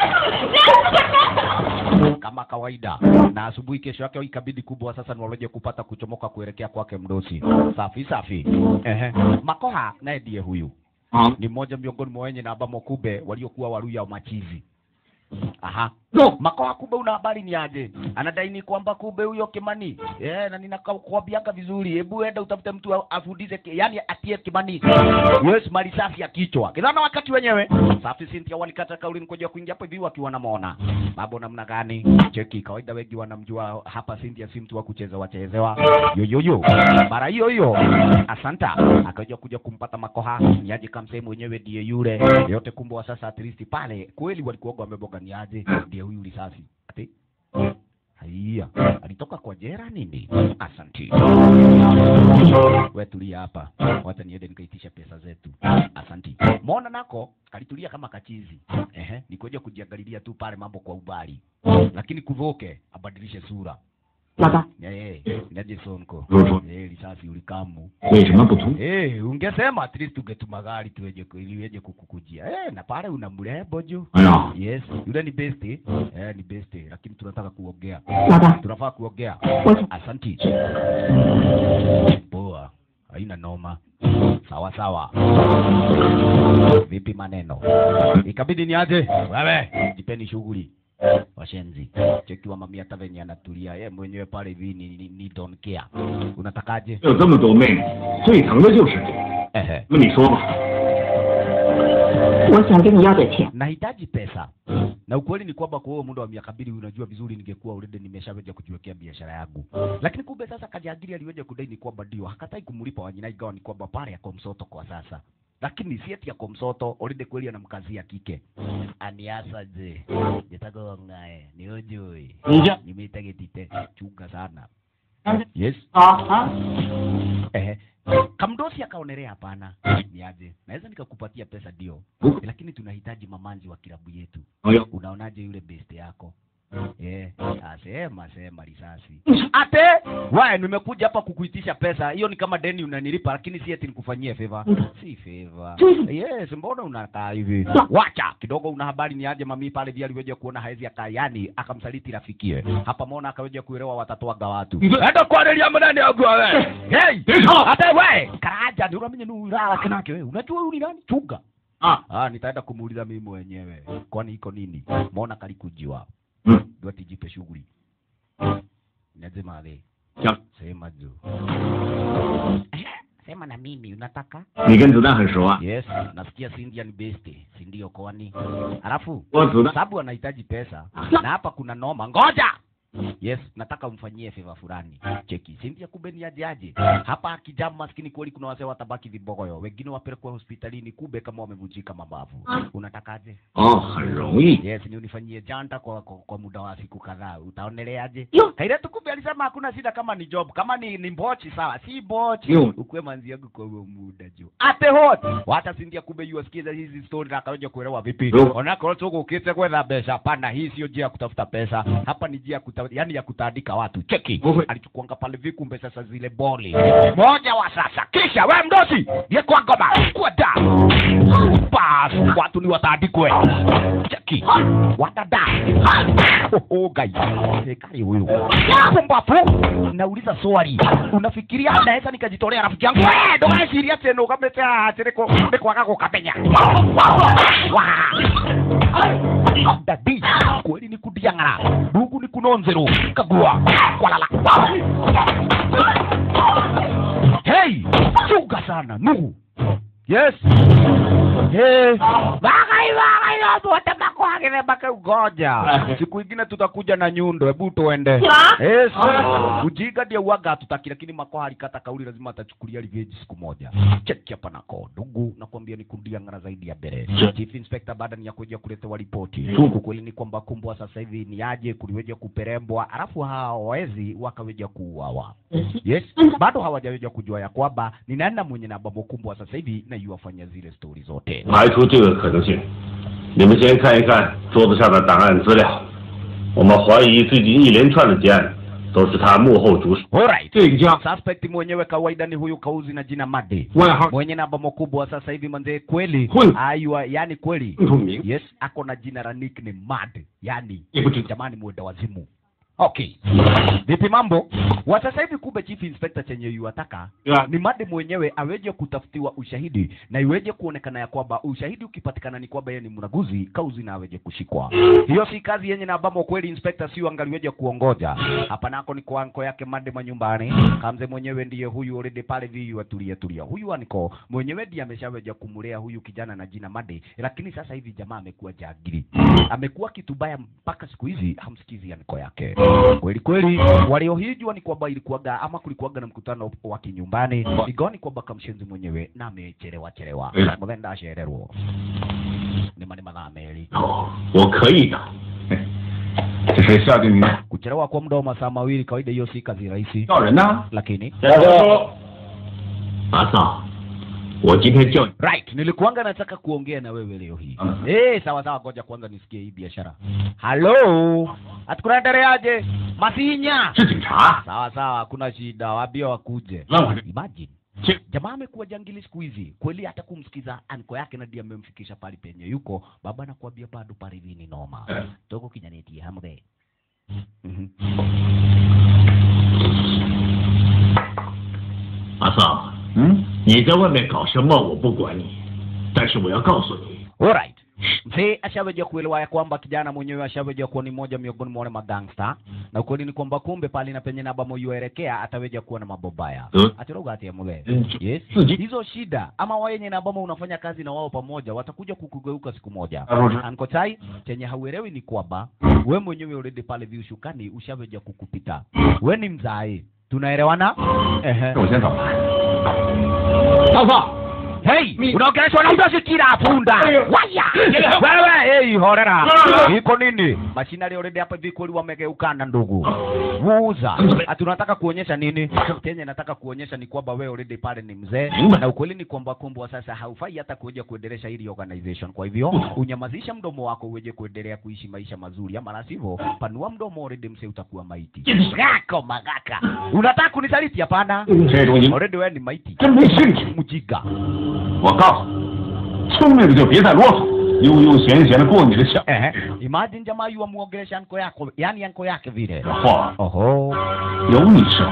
kama kawaida na asubuhi kesho yake ikabidi kubwa sasa ni waloje kupata kuchomoka kuelekea kwake mdosi safi safi ehe makoha naye ndiye huyu 啊， ni mmoja miongoni mwa wenye na ambamo kube waliokuwa waruya machizi aha No. makoha kube una habari ni aje anadai ni kwamba kube huyo kimani eh na ninakwambianga vizuri hebu enda utafute mtu a- afundishe ki- yani atie kimani yes mali safi ya kichwa kidhana wakati wenyewe safi Cynthia walikata kauli nikoja kuingia hapo hivi wakiwa namwona mambo namna gani cheki kawaida wengi wanamjua hapa Cynthia si mtu wa kucheza wachezewa yoyoyo mara hiyo hiyo asanta akaja kuja kumpata makoha niaje kamsehemu mwenyewe ndiye yule yote kumbe wa sasa at least pale kweli walikuwaga wameboga niaje ndiye huyu risasi ati haiya alitoka kwa jera nini asanti we tulia hapa wacha niende nikaitisha pesa zetu asanti mona nako kalitulia kama kachizi ehe nikuja kujiangalilia tu pale mambo kwa ubali lakini kuvoke abadilishe sura 老大， Eh, inaje sonko 不是说 Eh, risasi ulikamu 为什么不同？ Eh, ungesema at least ungetuma gari tuweje ku- ili weje kukukujia. Eh, na pale una mrembo juu. 哎呀， Yes, yule ni best. Eh, ni best, lakini tunataka kuongea. 老大， Tunafaa kuongea. 我想 Asanti. Poa. Haina noma. Sawa sawa. Vipi maneno? Ikabidi niaje? Wewe, jipeni shughuli. Washenzi. Chekiwa mami hata venye anatulia. Yeye mwenyewe pale hivi ni, ni, ni don't care. Unatakaje? 有这么多妹妹，最疼的就是你。 Ehe. 那你说吧， 我想跟你要点钱。 nahitaji pesa na ukweli ni kwamba kwa huo muda wa miaka mbili unajua vizuri ningekuwa already nimeshaweza kujiwekea biashara yangu lakini kumbe sasa kajagiri aliweza kudai ni kwamba ndio hakatai kumlipa wanyina ingawa ni kwamba pale yako msoto kwa sasa lakini si eti yako msoto already kweli anamkazia kike aniasa je jetago ngae ni ujui 你这 nimeitagitite chunga sana yes 啊啊， Ehe. Kamdosi akaonelea hapana, niaje, naweza nikakupatia pesa ndio, lakini tunahitaji mamanzi wa kilabu yetu. 哎呦， Unaonaje yule best yako? Eh, asema sema risasi. Ate, wewe nimekuja hapa kukuitisha pesa. Hiyo ni kama deni unanilipa lakini si eti nikufanyie favor. Si favor. Yes, mbona unakaa hivi? Wacha kidogo una habari ni aje mami pale vile aliweja kuona haezi akayani akamsaliti rafikie. Hapa mona akaweja kuelewa watatoaga watu. Enda kuangalia mnani yangu wewe. Hey! 别吵 Hata wewe, karaja ndio unamenye ni ulala kanake wewe. Unajua huyu ni nani? Chunga. 啊， Ah, nitaenda kumuuliza mimi mwenyewe. Kwani iko nini? Mbona kalikujiwa? 嗯， Ndio tijipe shughuli. Lazima ale. 行， Sema juu. Sema na mimi unataka? 你跟子弹很熟啊？ Yes, nasikia Cindy ni best, si ndio kwani? Alafu 我子弹 sababu anahitaji pesa na hapa kuna noma. Ngoja. Yes, nataka umfanyie favor fulani. Cheki, Cynthia kumbe ni aje aje. Hapa kijana maskini kweli kuna wazee watabaki vibogoyo. Wengine wapelekwa hospitalini kumbe kama wamevunjika mabavu. Unatakaje? 哦，很容易。 Yes, ni unifanyie janta kwa, kwa, kwa muda wa siku kadhaa. Utaoneleaje? Yo. Kairetu kumbe alisema hakuna shida kama ni job. Kama ni, ni mbochi sawa, si bochi. Yo. Ukwe manzi yangu kwa huo muda jo. Ate hot. Wacha Cynthia kumbe yu asikiza hizi story na akaja kuelewa vipi. Yo. Ona kwa sababu ukite kwenda pesa pana hii sio njia ya kutafuta pesa. Hapa ni njia ya kutafuta yani yani ya kutandika watu cheki Wewe. alichukuanga pale vikumbe sasa zile boli moja wa sasa kisha we mdosi ye kwa ngoma kwenda bas watu ni watandikwe cheki wadada oh, gai sekari huyu pumbafu nauliza swali unafikiria naweza nikajitolea rafiki yangu Eh, ndũgeciria atĩ nĩ ũgamĩte haha atĩ nĩ kũ- nĩ kwaga gũkamenya Wa. dadi kweli ni kudiang'ara ndugu ni kunonzero kagua kwalala hey chunga sana nugu yes hey bagai bagai wote makwagire mpaka ugoja siku ingine tutakuja na nyundo hebu tuende yes ujinga ndio uwaga hatutaki lakini makoha alikata kauli lazima atachukulia revenge siku moja cheki hapa nako ndugu nakwambia ni kundia ngara zaidi ya mbele chief inspector baada ni ya kuja kuletewa ripoti ukweli ni kwamba kumbwa sasa hivi ni aje kuliweja kuperembwa alafu hawa wezi wakaweja kuuawa yes bado hawajaweja kujua ya kwamba ni nani na mwenye namba mkumbwa sasa hivi na yuwafanya zile stori zote 排除这个可能性。你们先看一看桌子上的档案资料，我们怀疑最近一连串的劫案都是他幕后主使。 Alright. 这个家 Suspect mwenyewe kawaida ni huyu kauzi na jina Made 外号 mwenye namba mkubwa sasa hivi manze kweli Huyu. ayua yani kweli 更出名， yes ako na jina la nickname Mad yani 也不知道 jamani mwenda wazimu okay vipi mambo wa sasa hivi kumbe chief inspector chenye yuataka Yeah. ni made mwenyewe aweje kutafutiwa ushahidi na iweje kuonekana ya kwamba ushahidi ukipatikana ni kwamba yeye ni mraguzi kauzi na aweje kushikwa hiyo si kazi yenye na ambamo kweli inspector sio angaliweje kuongoja hapa nako ni kwa anko yake made manyumbani kamze mwenyewe ndiye huyu already pale viyu atulia tulia huyu aniko mwenyewe ndiye ameshaweja kumlea huyu kijana na jina made lakini sasa hivi jamaa amekuwa jagiri amekuwa kitu baya mpaka siku hizi hamsikizi aniko yake kweli kweli waliohijwa ni kwamba ilikuwaga ama kulikuwaga na mkutano wa kinyumbani igoni kwamba kamshenzi mwenyewe na amechelewa chelewa Eh. muthenda acererwo ni mani mathaa meri 哦，我可以的。 这谁下定的？ kuchelewa kwa muda wa masaa mawili kawaida hiyo si kazi rahisi 叫人呢？ lakini 大哥，马嫂，我今天叫你 right nilikuanga nataka kuongea na wewe leo hii Mm. eh sawa sawa ngoja kwanza nisikie hii biashara halo hatukunaendeleaje masinya 是警察。 sawa sawa hakuna shida waambie wakuje 让我这 imagine 这 jamaa amekuwa jangili siku hizi kweli hata kumsikiza anko yake na ndiye amemfikisha pale penye yuko baba nakwambia bado pale hivi ni noma Eh. toko kinyanetie hambe Mhm. 马嫂， 嗯， 你在外面搞什么我不管你，但是我要告诉你， Alright. Mzee ashaweja kuelewa ya kwamba kijana mwenyewe ashaweja kuwa ni moja miongoni mwa wale magangsta na ukweli ni kwamba kumbe pale na penye naba moyoelekea ataweja kuwa na mambo baya Mm. atiroga atia mwe Mm. yes Siji. hizo shida ama wayenye na ambamo unafanya kazi na wao pamoja watakuja kukugeuka siku moja Arusha. Anko Chai chenye hauelewi ni kwamba we mwenyewe already pale viushukani ushaweja kukupita we ni mzae tunaelewana ehe 我先走。大嫂， Hey, Mi- unaongeleshwa na mdosi kila punda. Waya. Wewe, hey, horera. Iko nini? Mashinari already hapa hivi kweli wamegeukana ndugu. Vuza. Ati unataka kuonyesha nini? Chenye nataka kuonyesha ni kwamba wewe already pale ni mzee na ukweli ni kwamba kumbwa sasa haufai hata kuja kuendelesha hili organization. Kwa hivyo unyamazisha mdomo wako uweje kuendelea kuishi maisha mazuri, ama la sivyo panua mdomo already mzee utakuwa maiti. Gako magaka. Unataka kunisaliti? Hapana. 这种你 Already wewe ni maiti. 真没兴趣。 Mjinga. 我告诉你，聪明的就别再啰嗦，悠悠闲闲的过你的小 Ehe. Imagine jamaa yu amuongelesha anko yako, yani anko yake vile. 话， Oho. 有你说。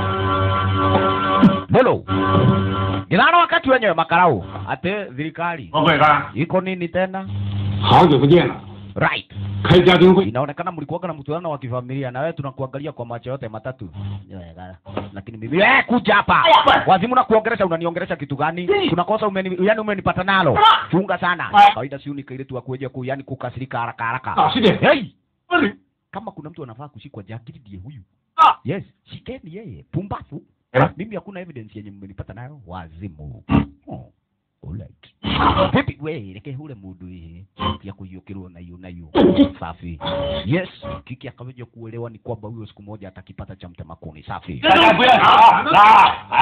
Hello. Gilana wakati wenyewe makarau. Ate thirikari. 王贵干， Iko nini tena? 好久不见了， Right. 开家庭会。 Inaonekana mlikuwa na mkutano wa kifamilia na wewe tunakuangalia kwa macho yote matatu. Lakini mimi eh kuja hapa. Wazimu na kuongelesha unaniongelesha kitu gani? Kuna kosa umeni yani umenipata nalo. Chunga sana. Kawaida si unika ile tu akuja ku yani kukasirika haraka haraka. 老实点。 Hey! 这里 Kama kuna mtu anafaa kushikwa jakiri ndiye huyu. 啊， Yes, shikeni yeye. Pumbafu. Eh? Mimi hakuna evidence yenye mmenipata nayo. Wazimu. Oh. Alright. Vipi we reke hule mundu hii ya kuyukirwo na yu na yu. Safi. Yes, kiki akaweja kuelewa ni kwamba huyo siku moja atakipata cha mtema kuni. Safi. 大家不要吵，来，哎，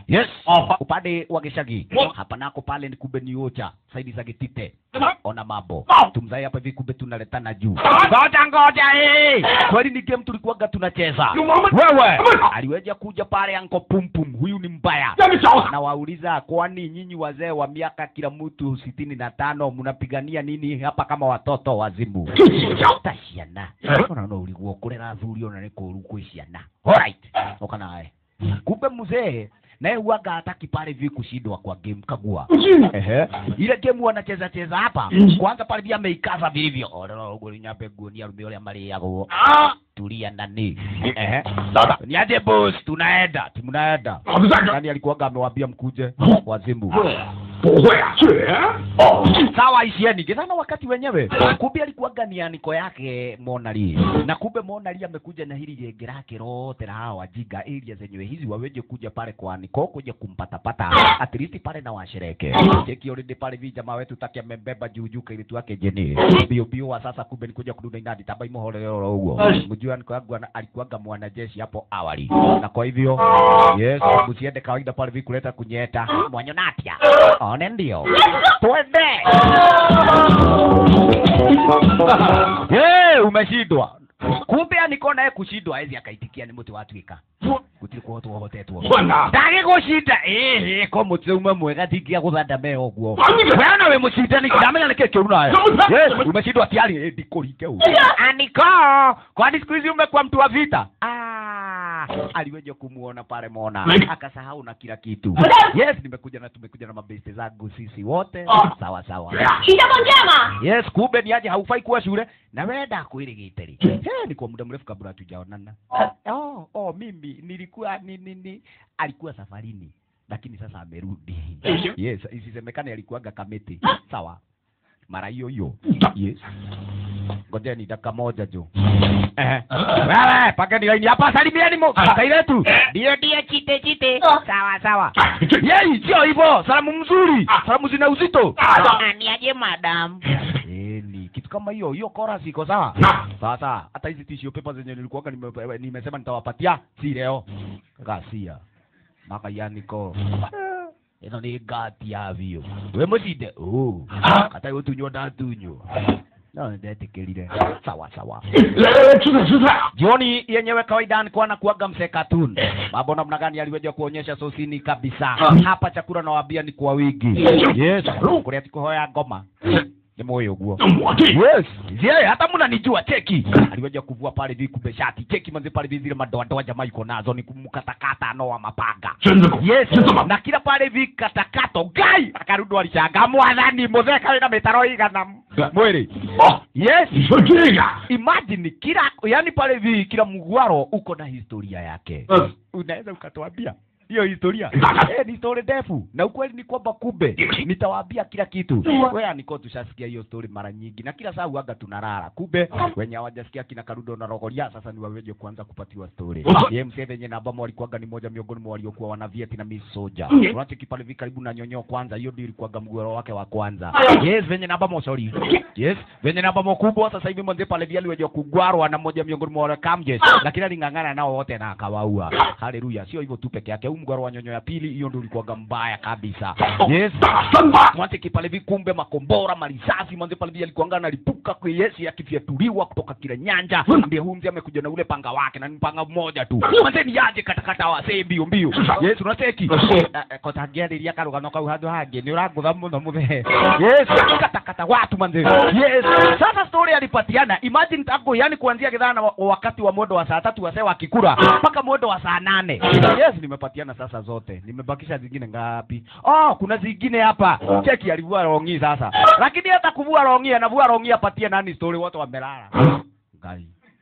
yes Oh. upande wa gishagi Oh. hapa nako pale ni kumbe ni ocha saidi za gitite ona mambo Oh. tumzai hapa hivi kumbe tunaletana juu ngoja ngoja eh kweli ni game tulikuwaga tunacheza wewe aliweja kuja pale anko pumpum huyu ni mbaya 让你找死！ na wauliza kwani nyinyi wazee wa miaka kila mtu sitini na tano mnapigania nini hapa kama watoto wazimu 这几条， ta ciana ona no uliguo kurera athuri ona nä kå ru kwä ciana alright oka nawe kumbe mzee naye huaga hataki pale vi kushindwa kwa game kagua 不是 Ehe. ile game wanacheza cheza hapa Mm. kwanza pale pia ameikaza vilivyo orero uguo nyambe nguoni arume uria mariagwo 啊！ tulia nani ehe 老大， niaje boss tunaenda tunaenda 老子站着。 nani alikuwaga amewambia mkuje wazimu 不会啊，是哦， sawa isieni githana wakati wenyewe kumbe alikuwaga ni aniko yake monali na kumbe monali amekuja na hili genge lake lote la hawa wajinga area zenyewe hizi waweje kuja pale kwa aniko kuja kumpatapata at least pale na washereke cheki already pale vi jamaa wetu taki amembeba juu juu kaili tuake jeni bio bio wa sasa kumbe ni kuja kudunda inadi tamba imohole lolo huo mjua aniko yangu ana- alikuwaga mwanajeshi hapo awali na kwa hivyo yes msiende kawaida pale vi kuleta kunyeta mwanyonatia one ndio twende hey, umeshindwa kumbe aniko naye kushindwa ezi akaitikia ni muti watwika gutiri kuhotwo hotetwo 混呐！ ndage gushinda ĩhĩ ko mũtĩ umwe mwega tingia gũthanda me ũguo Kwani- weana wĩ mũcindani ndamenya nĩkĩ kĩu nawe Namuta- yes umeshindwa tiari ĩndi kũringe u aniko kwani siku hizi umekuwa mtu wa vita Ah, aliweja kumuona pale mona Like- akasahau na kila kitu yes nimekuja na tumekuja na mabeste zangu sisi wote Ah. sawa sawa 许下放假嘛？ yes kumbe ni aje haufai kuwa shule na wenda kuirigiteri hey, ni kwa muda mrefu kabla hatujaonana oh, oh, mimi nilikuwa ni, ni, ni alikuwa safarini lakini sasa amerudi yes isisemekane alikuwaga kamiti sawa mara hiyo hiyo yes ngojeni dakika moja jo Ehe. wewe pagani laini hapa salimieni mo kailetu ndio ndio chite chite sawa sawa 这 yei sio hivyo salamu mzuri salamu zina uzito Niaje madam? Eli, kitu kama hiyo hiyo chorus iko sawa Na. sasa hata hizi tissue paper zenye nilikuwaga nime, nimesema nitawapatia si leo gasia maka yaniko ino ni ngati yavio we mucinde oh kata gutunywo ndatunywo no ndetikirire sawa sawa 来来来，吃菜吃菜啊！ jioni yenyewe kawaida nikuwa na kuaga msekatun mambo namna gani aliweja kuonyesha sosini kabisa hapa chakula nawambia ni kwa wingi yes kuria tikuhoya ngoma ni moyo guo 我这 yes zie hata mnanijua cheki aliweja kuvua pale vi kumbe shati cheki manzi pale vi zile madoadoa jamaa iko nazo ni kumkatakata anoa mapanga 真的狗， yes 这怎么？ na kila pale vi katakato gai akarudi alishanga mwathani mutheka wina mitaro igana mwiri 哦， yes 你说这个？ imagine kila yani pale vi kila mgwaro uko na historia yake 嗯， unaweza ukatuambia hiyo historia Nataka. eh, ni story ndefu na ukweli ni kwamba kumbe nitawaambia kila kitu wewe niko tushasikia hiyo story mara nyingi na kila saa huaga tunarara kumbe wenye hawajasikia kina karudo na rogoria sasa ni waweje kuanza kupatiwa story ye msee venye na ambamo walikuwaga ni moja miongoni mwa waliokuwa wana Vietnamese soldier Mm. unacheki pale vi karibu na nyonyo kwanza hiyo ndio ilikuwaga mgwaro wake wa kwanza yes venye na ambamo sorry yes venye na ambamo kubwa sasa hivi mwanze pale vile aliweje kugwarwa na moja miongoni mwa wale kamjes lakini aling'ang'ana nao wote na akawaua haleluya sio hivyo tu peke yake huu mgwaro wa nyonyo ya pili hiyo ndio ulikuwaga mbaya kabisa yes 打三把， mwanze kipale vi kumbe makombora marisasi mwanze pale vi alikuanga analipuka kwa yesi yakifyatuliwa kutoka kila nyanja ndiye huyu mzee amekuja na ule panga wake na ni panga mmoja tu mwanze ni aje katakata wasee mbio mbio yes unacheki kotangiariria karugano kau handu hangi ni urangutha muno muthe yes katakata watu manze yes sasa story alipatiana imagine tangu yani kuanzia kidhana wa- wakati wa mwendo wa saa tatu wasee wakikura mpaka mwendo wa saa nane yes nimepatiana sasa zote nimebakisha zingine ngapi oh kuna zingine hapa cheki alivua rongi sasa lakini hata kuvua rongi anavua rongi apatie nani story wote wamelala ngai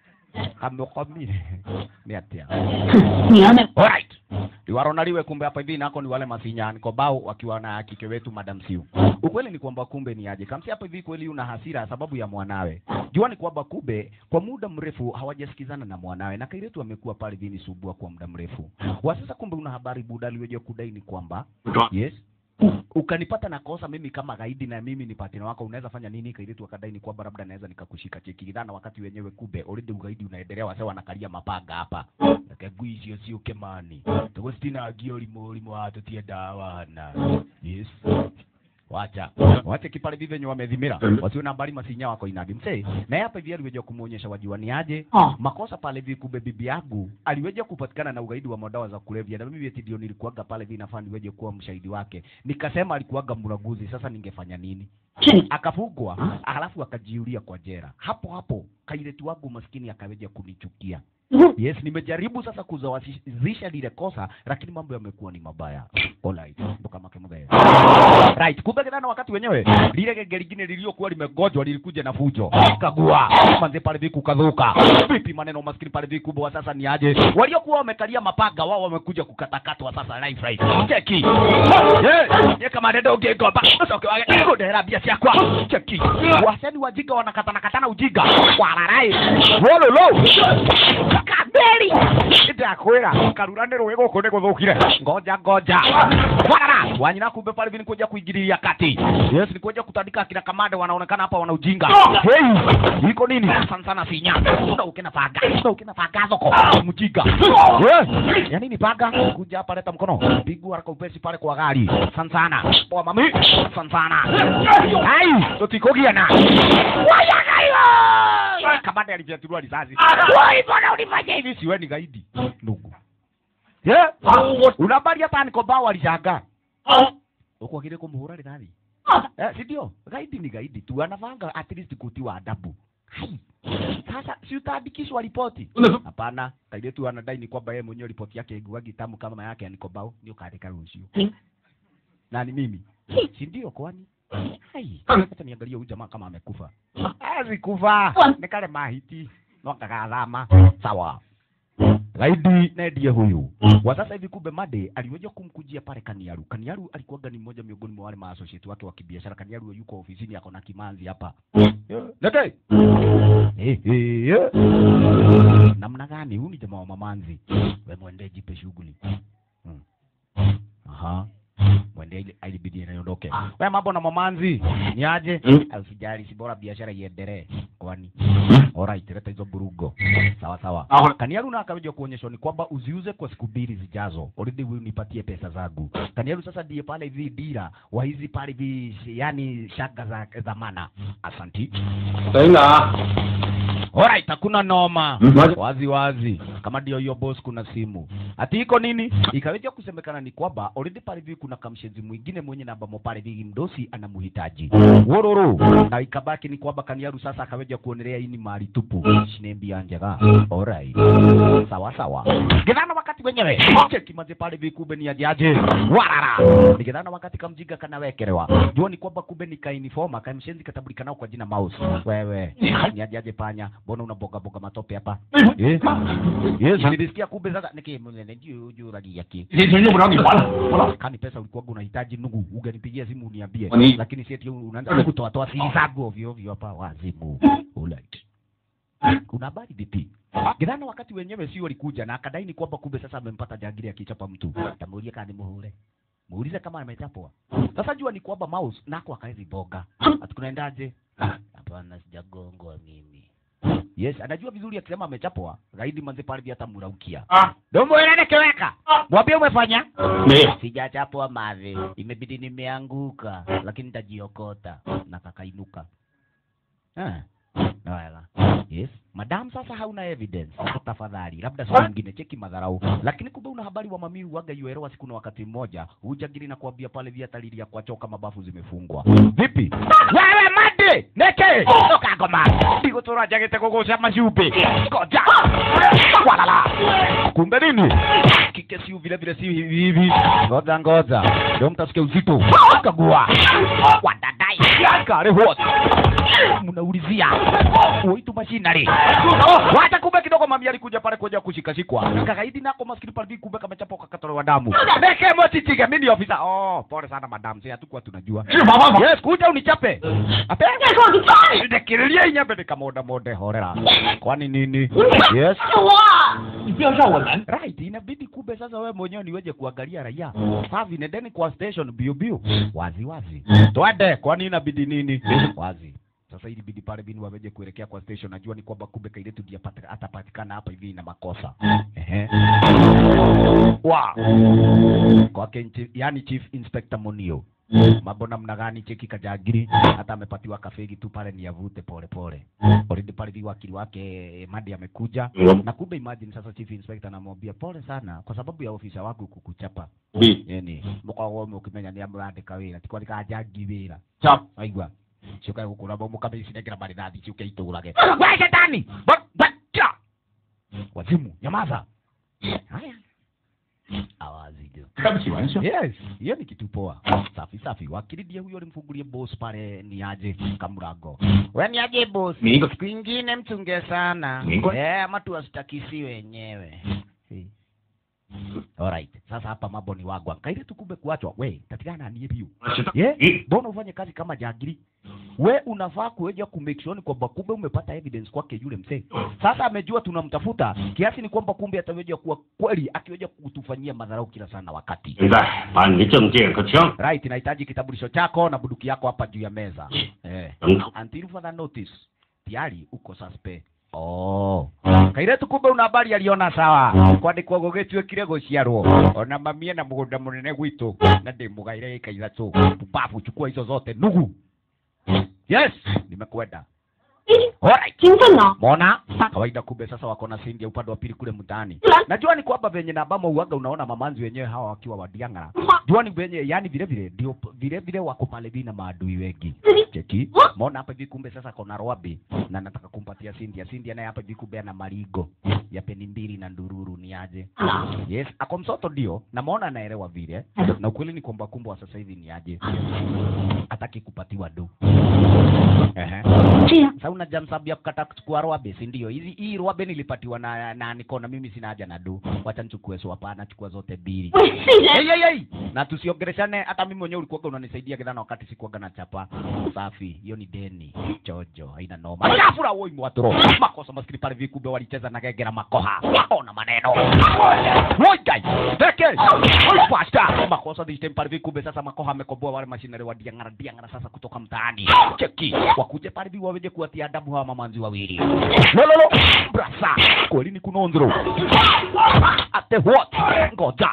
kamekomire ni atia 你要那 Alright. Liwaro liwe kumbe hapa hivi nako ni wale masinyani kobao wakiwa na kike wetu Madam Siu. Ukweli ni kwamba kumbe ni aje. Kamsi hapa hivi kweli una hasira sababu ya mwanawe. Jua ni kwamba kumbe kwa muda mrefu hawajasikizana na mwanawe na kairetu amekuwa pale vini subua kwa muda mrefu. Wa sasa kumbe una habari buda aliweje kudai ni kwamba yes ukanipata na kosa mimi kama gaidi na mimi ni partner wako unaweza fanya nini kairitu akadai ni kwamba labda naweza nikakushika cheki kidhana wakati wenyewe kube already ugaidi unaendelea wase wanakalia mapanga hapa nakegui icio ciuke mani tugustinangia ũrimũ ũrimũ wa tũtiendawana yes wacha wache kipale vive venye wamedhimira wasiwe na habari masinya wako inadi msee naye hapa hivi aliweja kumuonyesha wajua ni aje Oh. makosa pale hivi kumbe bibi yangu aliweja kupatikana na ugaidi wa madawa za kulevya na mimi eti ndio nilikuwaga pale hivi nafaa niweje kuwa mshahidi wake nikasema alikuwaga mraguzi sasa ningefanya nini akafungwa halafu akajiulia kwa jera hapo hapo kailetu wangu maskini akaweja kunichukia yes nimejaribu sasa kuzawazisha lile kosa lakini mambo yamekuwa ni mabaya alright mboka make mubaya right kumbe kidhana wakati wenyewe lile genge lingine liliokuwa limegojwa lilikuja na fujo kagua manze pale viku kadhuka vipi maneno maskini pale viku kubwa sasa ni aje waliokuwa wamekalia mapanga wao wamekuja kukatakatwa sasa life right cheki yeah ye kama ndio ungegomba usoke wage kudera bia ciakwa cheki waseni wajinga wanakatana katana ujinga wararai wololo kabeli ndakwira karura nä rå ä gå kå nä gå thå kire ngoja ngoja warara wanyina kumbe pale hivi ni kuja kuingililia kati yes ni kuja kutandika akina kamande wanaonekana hapa wana ujinga hey iko nini sana sana sinya una ukina paga una ukina paga zoko mjinga yes ya nini paga kuja hapa leta mkono pigu haraka upesi pale kwa gari sana sana poa mami sana sana ai tutikogiana wayagayo kamande alivyaturua risasi wai bwana ulifanya hivi siwe ni gaidi ndugu yeah. unabari hata nikobao alishangaa uko kile kumuhura rithathi eh, si ndio gaidi ni gaidi tu anavanga at least kutiwa adabu Hai. sasa si utaandikishwa ripoti hapana kaide tu anadai ni kwamba yeye mwenyewe ripoti yake iguagi tamu kama yake ya nikobao ni ukaandika rucio na ni mimi si ndio kwani hai hata niangalie huyu jamaa kama amekufa hawezi kufa ni kale mahiti no kagathama sawa gaidi na ndiye huyu wa sasa hivi kumbe made aliweza kumkujia pale kaniaru kaniaru alikuwaga ni mmoja miongoni mwa wale maassociate wake wa kibiashara kaniaru yuko ofisini ako na kimanzi hapa nete Eh, eh, eh. namna gani huyu ni jamaa wa mamanzi we mwende jipe shughuli Hmm. aha mwende ile ilibidi inaondoke we mambo na mamanzi ni aje usijali si bora biashara iendelee kwani alright leta hizo burugo sawa sawa Sawa. kaniaru na akaweja kuonyeshwa ni kwamba uziuze kwa siku mbili zijazo already wewe nipatie pesa zangu kaniaru sasa ndiye pale hivi dira wa hizi pale hivi yani shaka za dhamana asanti 等等啊， Alright, hakuna noma Mm, wazi. wazi wazi, kama ndio hiyo boss, kuna simu ati iko nini, ikaweja kusemekana ni kwamba already pale hivi kuna kamshenzi mwingine mwenye namba mo pale hivi mdosi anamhitaji wororo, na ikabaki ni kwamba kaniaru sasa akaweja kuonelea hii ni mali tupu, shinembia njega. Alright, sawa sawa, gidhana wakati wenyewe cheki maze pale hivi, kumbe ni ajaje warara, ni gidhana wakati kamjiga kanawekelewa, jua ni kwamba kumbe ni kainifoma kamshenzi katambulikanao kwa jina Mouse. Wewe ni ajaje panya, mbona unaboga boga matope hapa eh? Yes, nilisikia kumbe sasa niki mwenene juu juu ragi yake 这钱用不着你还了，我老 kani pesa ulikuwa unahitaji ndugu, unganipigia simu uniambie, Kwani- lakini si eti unaanza kutoa toa siri zangu ovyo ovyo hapa, wazimu. Alright. Kuna habari vipi? Gidhana wakati wenyewe sio walikuja na akadai ni kwamba kumbe sasa amempata jangili akichapa mtu. Tamuulia kani muhule. Muulize kama amechapwa. Sasa jua ni kwamba mouse nako akaezi boga. Ati kunaendaje? Hapana sijagongwa mimi. Yes, anajua vizuri akisema amechapwa, gaidi manze pale vya hata muraukia. 啊， Domo ile kiweka. Mwambie umefanya? 没有， Sijachapwa mavi, imebidi nimeanguka, lakini nitajiokota na kakainuka. Ah. Wala. Yes. Madam, sasa hauna evidence. Tafadhali, labda siku nyingine cheki madharau. Lakini kumbe una habari wa mamiu waga yuelewa siku na wakati mmoja, hujagiri na kuambia pale via talili ya kuachoka mabafu zimefungwa. Vipi? Wewe mande, neke. Toka ngoma. Ndigo tora jagete kugucia macumbĩ. Ngoja. Walala. Kumbe nini? Kike si vile vile si hivi hivi. Ngoja ngoja. Ndio mtasikia uzito. Kagua. Wadadai. Kare what? mnaulizia uitu machinari wacha kumbe kidogo mami alikuja pale kuja kushikashikwa kagaidi nako maskini pale hivi kumbe kamechapwa kakatolewa damu neke mochitige mimi ni ofisa oh pole sana madam sisi hatukuwa tunajua 是马爸爸。 yes kuja unichape ape 再说我就抓你！ ndekirelia inyambe nikamonda monde horera kwani nini yes 是我， 你不要让我难。 right inabidi kumbe sasa wewe mwenyewe niweje kuangalia raia safi nendeni kwa station bio bio wazi wazi twende kwani inabidi nini wazi sasa ili bidi pale bini waweje kuelekea kwa station najua ni kwamba kumbe kailetu ndiye apata- atapatikana hapa hivi na makosa ehe wa kwake nchi- yani chief inspector monio mambo namna gani cheki kajagiri hata amepatiwa kafegi tu pale ni avute pole pole already pale hivi wakili wake madi amekuja na kumbe imagine sasa chief inspector anamwambia pole sana kwa sababu ya ofisa wangu kukuchapa yani mukoragwo mukimenya ni amurandika wira ti kwandika jangi wira Chap. aigua ciukae gukura bomu kamicinegira marinathi ciuke itũrage we shetani Ba- bacha wazimu nyamaza haya awazi ndio 开不起玩笑。 yes hiyo ni kitu poa safi safi wakili ndiye huyo alimfungulie boss pale ni aje kamrango we ni aje boss Migo. siku ingine mchunge sana Migo. eh ama tuwasitakisi wenyewe Eh. Alright. Sasa hapa mambo ni wagwa. Kaile tukumbe kuachwa. We, tatikana nie biu. Ye? Mbona ufanye kazi kama jagiri? We unafaa kueja ku make sure ni kwamba kumbe umepata evidence kwake yule mzee. Sasa amejua tunamtafuta kiasi ni kwamba kumbe ataweja kuwa kweli akiweja kutufanyia madharau kila sana wakati. 现在把你的证件和枪 Right, nahitaji kitambulisho chako na bunduki yako hapa juu ya meza. Eh. 等等。 Until further notice. Tayari uko suspect. Oh. Kairetu kumbe una habari aliona sawa. Kwandikwo gũgĩtuĩkire gũciarwo. Ona mamie na mũgũnda mũnene gwitũ. Na ndĩmũgaire ĩka ithatũ. Pumbavu chukua hizo zote. Nugu. Yes, nimekwenda. Alright. 兴奋呢？ Mona kawaida kumbe sasa wako na sindi ya upande wa pili kule mtaani. Najua ni kwamba venye na ambamo uaga unaona mamanzi wenyewe hawa wakiwa wadiangara. Jua ni venye yani vile vile ndio vile vile wako pale vina maadui wengi. Cheki. Mona hapa hivi kumbe sasa kona Rwabi na nataka kumpatia Cindy. Cindy naye hapa hivi kumbe ana marigo ya peni mbili na ndururu ni aje. Yes, ako msoto ndio na maona anaelewa vile. Na ukweli ni kwamba kumbe wa sasa hivi ni aje. Hataki kupatiwa do. Ehe. 这样， Sasa una jamsabu ya kukata kuchukua rwabe, si ndio? Hizi hii rwabe nilipatiwa na na nikona mimi sina haja na do. Wacha nichukue so hapana, chukua zote mbili. 喂，是人， Hey, hey, hey. Na tusiongeleshane hata mimi mwenyewe ulikuwa unanisaidia kidhana wakati sikuwaga na chapa. Safi, hiyo ni deni. Jojo, haina noma. Shafura woi mwatoro. Makosa maskini pale vikube walicheza na gegera makoha. Ona maneno. Woi guys. Teke. Woi pasta. Makosa this time pale vikube sasa makoha amekomboa wale mashinari wa diangara diangara sasa kutoka mtaani. Cheki. Wakuje pale vi waweje kuwatia adabu hawa mamanzi wawili. Lololo. Brasa. Kweli ni kunondro. Ate what? Ngoja.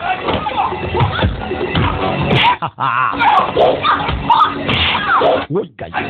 Woi guys.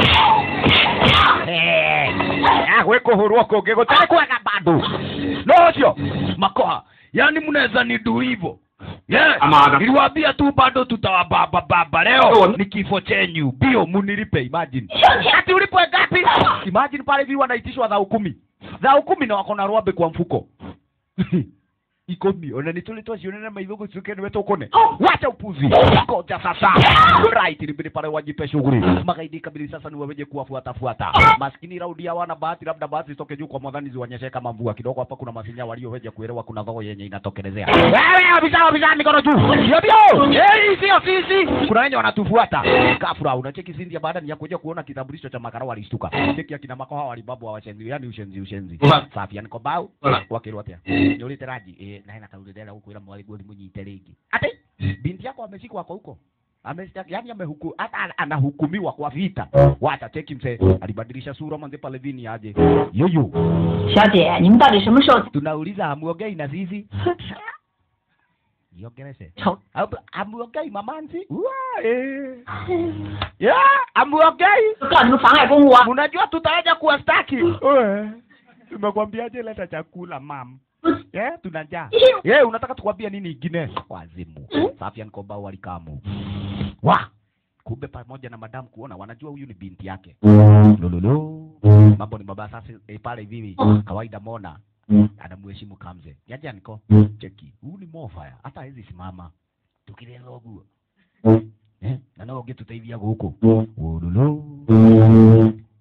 Eh. Ah, weko huru wako ngego tena kwega bado. No sio. Makoha. Yaani mnaweza nidu hivyo. Yes. Amada. Niliwaambia tu bado tutawababa baba leo ni kifo chenyu. Bio munilipe imagine. Ati ulipwe ngapi? Imagine pale hivi wanaitishwa dhao kumi. Dhao kumi na wako na rwabe kwa mfuko. ikomi ona nitulitwa cionene maitho gutuike niwe tukune wacha upuzi koja sasa right libidi pale wajipe shughuli magaidi kabili sasa ni waweje kuwafuata fuata maskini raudi hawana bahati labda bahati zitoke juu kwa mwadhani ziwanyeshe kama mvua kidogo hapa kuna masinya walioweja kuelewa kuna dhoo yenye inatokelezea wewe abisa abisa mikono juu ndio ndio eh sio sisi kuna wenye wanatufuata kafura unacheki sindia baada ya kuja kuona kitambulisho cha makara walishtuka cheki akina makoha walibabu washenzi yani ushenzi ushenzi safi yani kobau wakirwa atia nĩ ũrĩte rangi ĩ na hena kaũndũ ndĩrenda gũkwĩra mwarĩguo ndĩmũnyite rĩngĩ atĩ binti yako ameshikwa kwa huko Ameshtaki, yani amehuku, hata ana- anahukumiwa kwa vita. Wacha cheki mzee, alibadilisha sura manze pale vini aje. Yoyo, 小姐，你们到底什么时候 tunauliza hamuongei na sisi? Niongeleshe. 丑？ Hamu- Hamuongei mamanzi? Ua, eh. Yeah, hamuongei. 告诉你们妨碍公务啊！ Unajua tutaja kuwastaki. Wewe, Tumekwambiaje leta chakula mam? Yeah, tuna njaa. Yeah, unataka tukwambia nini ingine? Wazimu. Safian Koba walikamu. Wa. Kumbe pamoja na madam kuona wanajua huyu ni binti yake. Lololo. Mambo ni baba sasa eh, pale hivi kawaida mona anamheshimu Kamze. Yaje aniko cheki. Huyu ni mofaya. Hata hawezi simama. Tukireza uguo. Eh, na no ungetuteithia guku. Lololo.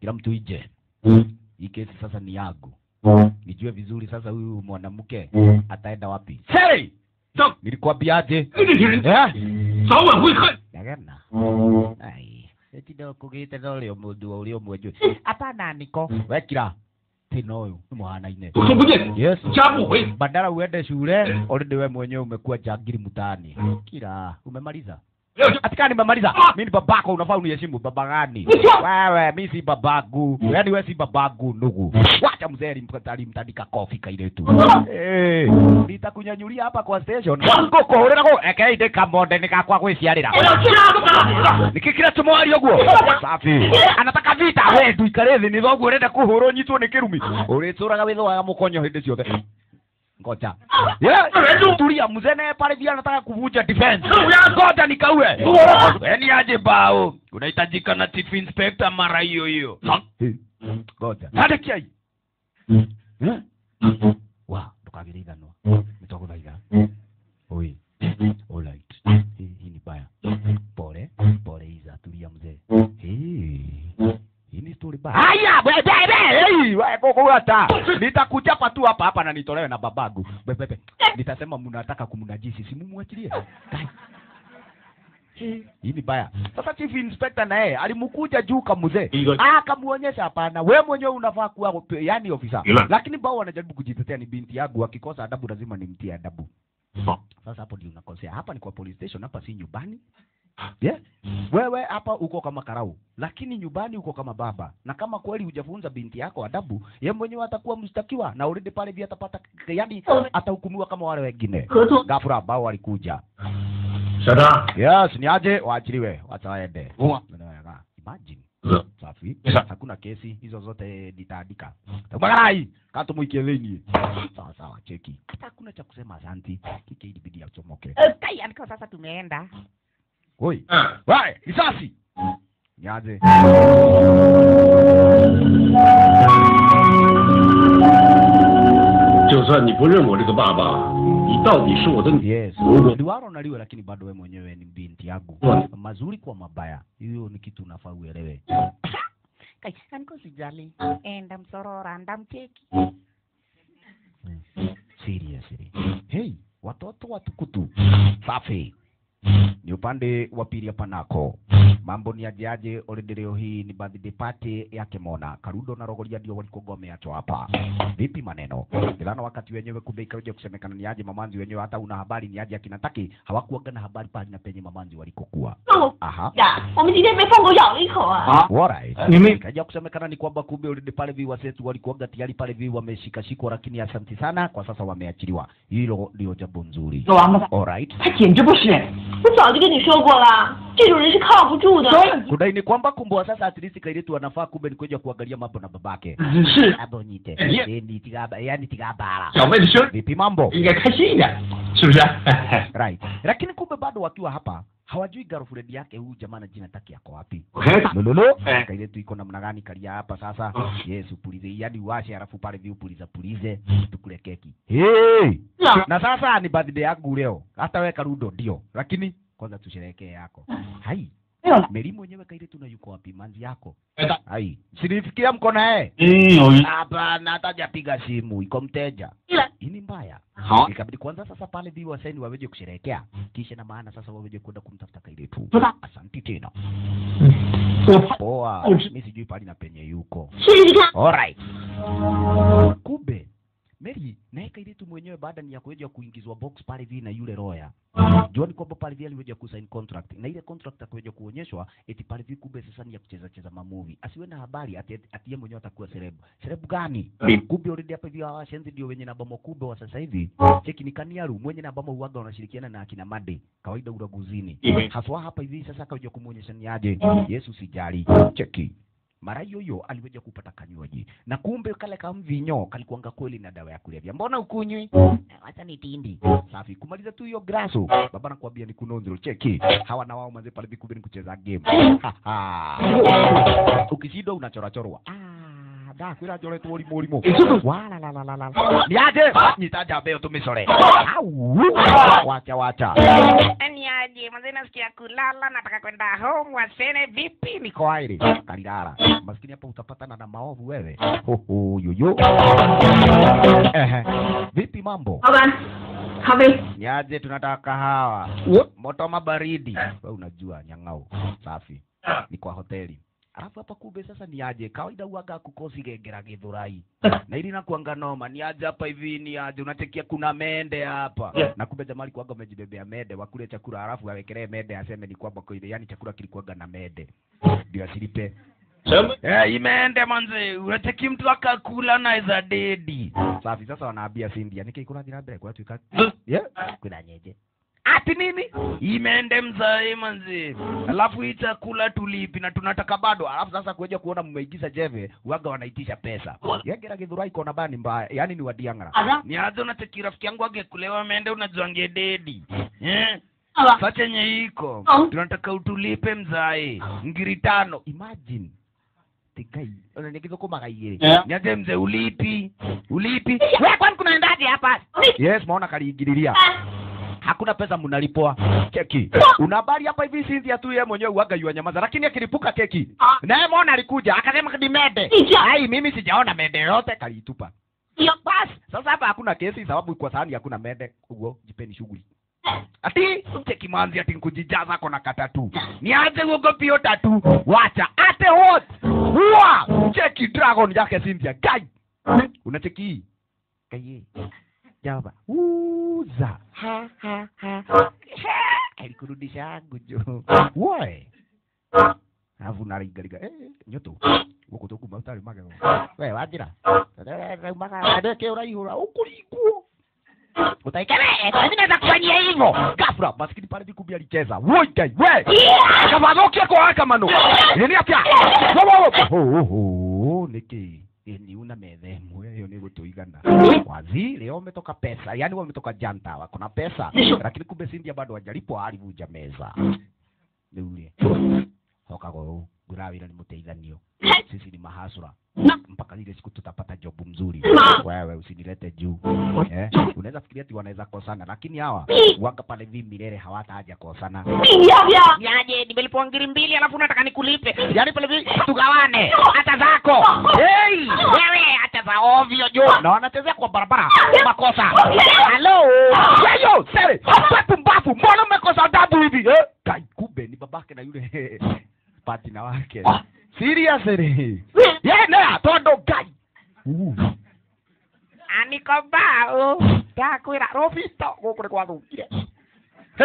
kila mtu ije hii kesi sasa ni yangu nijue vizuri sasa huyu mwanamke ataenda wapi Sei! Stop! nilikwambiaje 你这些人 Eh? 早晚会恨。 Ndagana. Ai. Eti ndo kugite ndo rio mundu uri umwe njui. Hapana niko. Wekira. Tino uyu ni muhanaine. 我说不见， Yes. 家不回。 Badala uende shule, already wewe mwenyewe umekuwa jangili mtaani. Kira, umemaliza? 不要去， Atika nimemaliza. Mimi ni babako unafaa uniheshimu baba gani? Wewe mimi si babagu. Yaani wewe si babagu ndugu. Wacha mzee alimkatali mtandika kofi kaile tu. Eh, nitakunyanyulia hapa kwa station. Ngoko urera ko eke inde kamonde nikakwa gwiciarira. 我要去拉他！ nikikira tumwari ũguo safi anataka vita we nduikare thĩ nĩ thoguo ũrenda kũhũrwo nyitwo nĩ kĩrumi ũrĩtũraga wĩthũaga mũkonyo hĩndĩ ciothe ngoja Yeah, tulia mzee naye pale vile anataka kuvunja defense ngoja nikaue yani aje bao unahitajika na chief inspector mara hiyo hiyo ngoja hadi kiai Eh? wa ndukagĩrĩithanwa nĩtwagũthaitha oi alright hii hii ni baya pole pole iza tulia mzee Hii, hii ni story baya haya bebe hey wewe kukuata nitakuchapa tu hapa hapa na nitolewe na babagu bebe nitasema mnataka kumnajisi si mumwachilie Kai. Hii hii ni baya sasa chief inspector na yeye alimkuja juu kamzee Igo- ah akamuonyesha hapana we mwenyewe unafaa kuwa yani ofisa Ila. lakini bao wanajaribu kujitetea ni binti yangu akikosa adabu lazima nimtie adabu sasa hapo ndio unakosea hapa ni kwa police station hapa si nyumbani yeah. wewe hapa uko kama karau lakini nyumbani uko kama baba na kama kweli hujafunza binti yako adabu ye mwenyewe atakuwa mshtakiwa na already pale vile atapata yani atahukumiwa kama wale wengine 合作 gafura ambao walikuja 小张， yes ni aje waachiliwe wacha waende Uwa. Unaweka. imagine 是 safi Yes. hakuna kesi hizo zote nitaandika magarai katumuikie thĩinĩ sawa sawa cheki hata hakuna cha kusema asanti kike ilibidi achomoke Kai, andiko sasa tumeenda. oi 嗯， Wai, risasi niaje 就算你不认我这个爸爸，你到底是我的女。 yes Ugo. liwaro naliwe lakini bado we mwenyewe ni binti yangu Uwa. mazuri kwa mabaya hiyo ni kitu unafaa uelewe Kai, andiko sijali. Enda msorora, ndamcheki. seriously hey watoto watukutu safi ni upande wa pili hapa nako mambo ni ajeaje already leo hii ni birthday party yake mona karudo na rogoria ndio walikuwa wameachwa hapa vipi maneno ilana wakati wenyewe kumbe ikaja kusemekana ni aje mamanzi wenyewe hata una habari ni aje akinataki hawakuaga na habari pale na penye mamanzi walikokuwa 那我 aha 呀，我们今天被疯狗咬了一口啊！ Alright. Nime- Ikaja kusemekana ni kwamba kumbe already pale vi wasetu walikuwaga tayari pale vi wameshikashikwa, lakini asanti sana kwa sasa wameachiliwa. Hilo ndio jambo nzuri. 王八蛋， Alright. 他简直不是人！ 我早就跟你说过了，这种人是靠不住的。 Kudai ni kwamba kumbwa sasa at least kailetu anafaa kumbe ni kuja kuangalia mambo na babake. 是 Abonyite. Yeah. Eh, ni tigaba, yani tigabara. 小妹的生日 Vipi mambo? 应该开心一点，是不是？ Right. Lakini kumbe bado wakiwa hapa hawajui girlfriend yake huyu jamaa na jina taki yako wapi. 我看看 Lololo. Eh. Kailetu iko namna gani kalia hapa sasa? Oh. Yes, upulize. Yaani uwashe alafu pale vi upuliza pulize tukule keki. Hey! 是啊， na sasa ni birthday yangu leo hata we karudo ndio lakini kwanza tusherehekee yako hai 没有了， meri mwenyewe kaile tuna yuko wapi manzi yako 哎大 hai sinifikia mko naye 嗯，有一 hapana hata hajapiga simu iko mteja 了， hii ni mbaya 好， ikabidi kwanza sasa pale vi wasaini waweje kusherehekea kisha na maana sasa waweje kwenda kumtafuta kaile tu 不大， asanti tena 我怕 poa Oh, mi sijui pali na penye yuko 试试看。 Alright. Kumbe Mary naye kailitu mwenyewe baada ni ya kuja kuingizwa box pale vile na yule lawyer. Jua ni kwamba pale vile aliweza kusign contract na ile contract akaweja kuonyeshwa eti pale vile kumbe sasa ni ya kucheza cheza mamovie. Asiwe na habari ati ati yeye mwenyewe atakuwa celeb. Celeb gani? Kumbe already hapa hivi hawa shenzi ndio wenye namba kubwa wa sasa hivi. Cheki ni Kaniaru mwenye namba uwaga wanashirikiana na akina Made kawaida uraguzini. Iwe. Haswa hapa hivi sasa akaja kumuonyesha ni aje. Yesu sijali. Cheki mara hiyo hiyo aliweja kupata kanywaji na kumbe kale kamvinyo kalikuanga kweli na dawa ya kulevya mbona ukunywi wacha ni tindi safi kumaliza tu hiyo graso baba nakwambia ni kunonzero cheki hawa na wao manze pale vikumbe ni kucheza game Ha, ha. ukishindwa unachorachorwa Ah, da kwira njoretwo ũrimũ ũrimũ Walalalalala. nĩ aje nyita njamba ĩyo tũmĩcore Au. wacha wacha Ni aje manze nasikia kulala nataka kwenda home wasene vipi niko airi kalilala maskini hapa utapatana na maovu wewe Hoho, yoyo Ehe. vipi mambo 老板，咖啡。 niaje tunataka kahawa moto ama baridi we unajua nyang'au safi ni kwa hoteli alafu hapa kumbe sasa ni aje kawaida uaga kukosi gengera githurai na ili nakuanga noma ni aje hapa hivi ni aje unatekia kuna mende hapa na kumbe jamaa alikuwaga amejibebea mende wakule chakula alafu awekelee mende aseme ni kwamba kwa ile yani chakula kilikuwaga na mende ndio asilipe Eh, imeende manze unateki mtu akakula naweza dedi safi sasa wanaambia sindia nikikula thira mbere kwa tuika yeah kwina nyeje ati nini imeende mzae manze alafu hii chakula tulipi na tunataka bado alafu sasa kuja kuona mmeigiza jeve waga wanaitisha pesa yegera githurai kona bani mbaya yani ni wadiang'ara ni aje unateki rafiki yangu agekulewa mende unajua ngededi eh sa chenye iko tunataka utulipe mzae ngiri tano imagine tikai unanigithukumaga igĩrĩ Yeah. niaje mzee ulipi ulipi we kwani kunaendaje hapa yes maona kaliingililia hakuna pesa mnalipwa keki una habari hapa hivi Cynthia tu yeye mwenyewe uaga yua nyamaza lakini akilipuka keki naye mona alikuja akasema ni mede ai mimi sijaona mede yote kalitupa basi sasa hapa hakuna kesi sababu kwa sahani hakuna mede ugo jipeni shughuli ati cheki manzi ati nkujijaza kona katatu ni aje ugo pio tatu wacha ate hot wa cheki dragon yake Cynthia gai unacheki hii kaye jaba uza ha ha ha alikurudisha gujo woe alafu naraigariga eh, nyoto guku tukuma utari magego we wanjira raumaga ndeke uraihura ukuriguo utaikere mimi naweza kufanyia hivyo gafra maskini pale vikumbi alicheza woi gai we kavathokia kwa waka mano nini atia wo wo wo ho niki ni una methe ĩmwe ĩyo nĩ gũtũigana wazi leo umetoka pesa yani wewe umetoka janta wako na pesa lakini kumbe Cynthia bado hajalipo alivunja meza niulie hokago ngurawira ni muteithanio sisi ni mahasura mpaka ile siku tutapata jobu mzuri wewe usinilete juu eh? unaweza fikiria ati wanaweza kosana lakini hawa waka pale vi milele hawataja kosana 你要不要？ niaje nimelipwa ngiri mbili alafu nataka nikulipe yaani pale hivi tugawane hata zako hey, wewe hata za ovyo juu na wanachezea kwa barabara makosa halo yeyo sere pepu mbafu mbona umekosa adabu hivi eh? kai kumbe ni babake na yule patina wake seriously yena tondo gai uh. aniko bao ndakwĩra rũbito gũkũ nĩ gwathũkire He.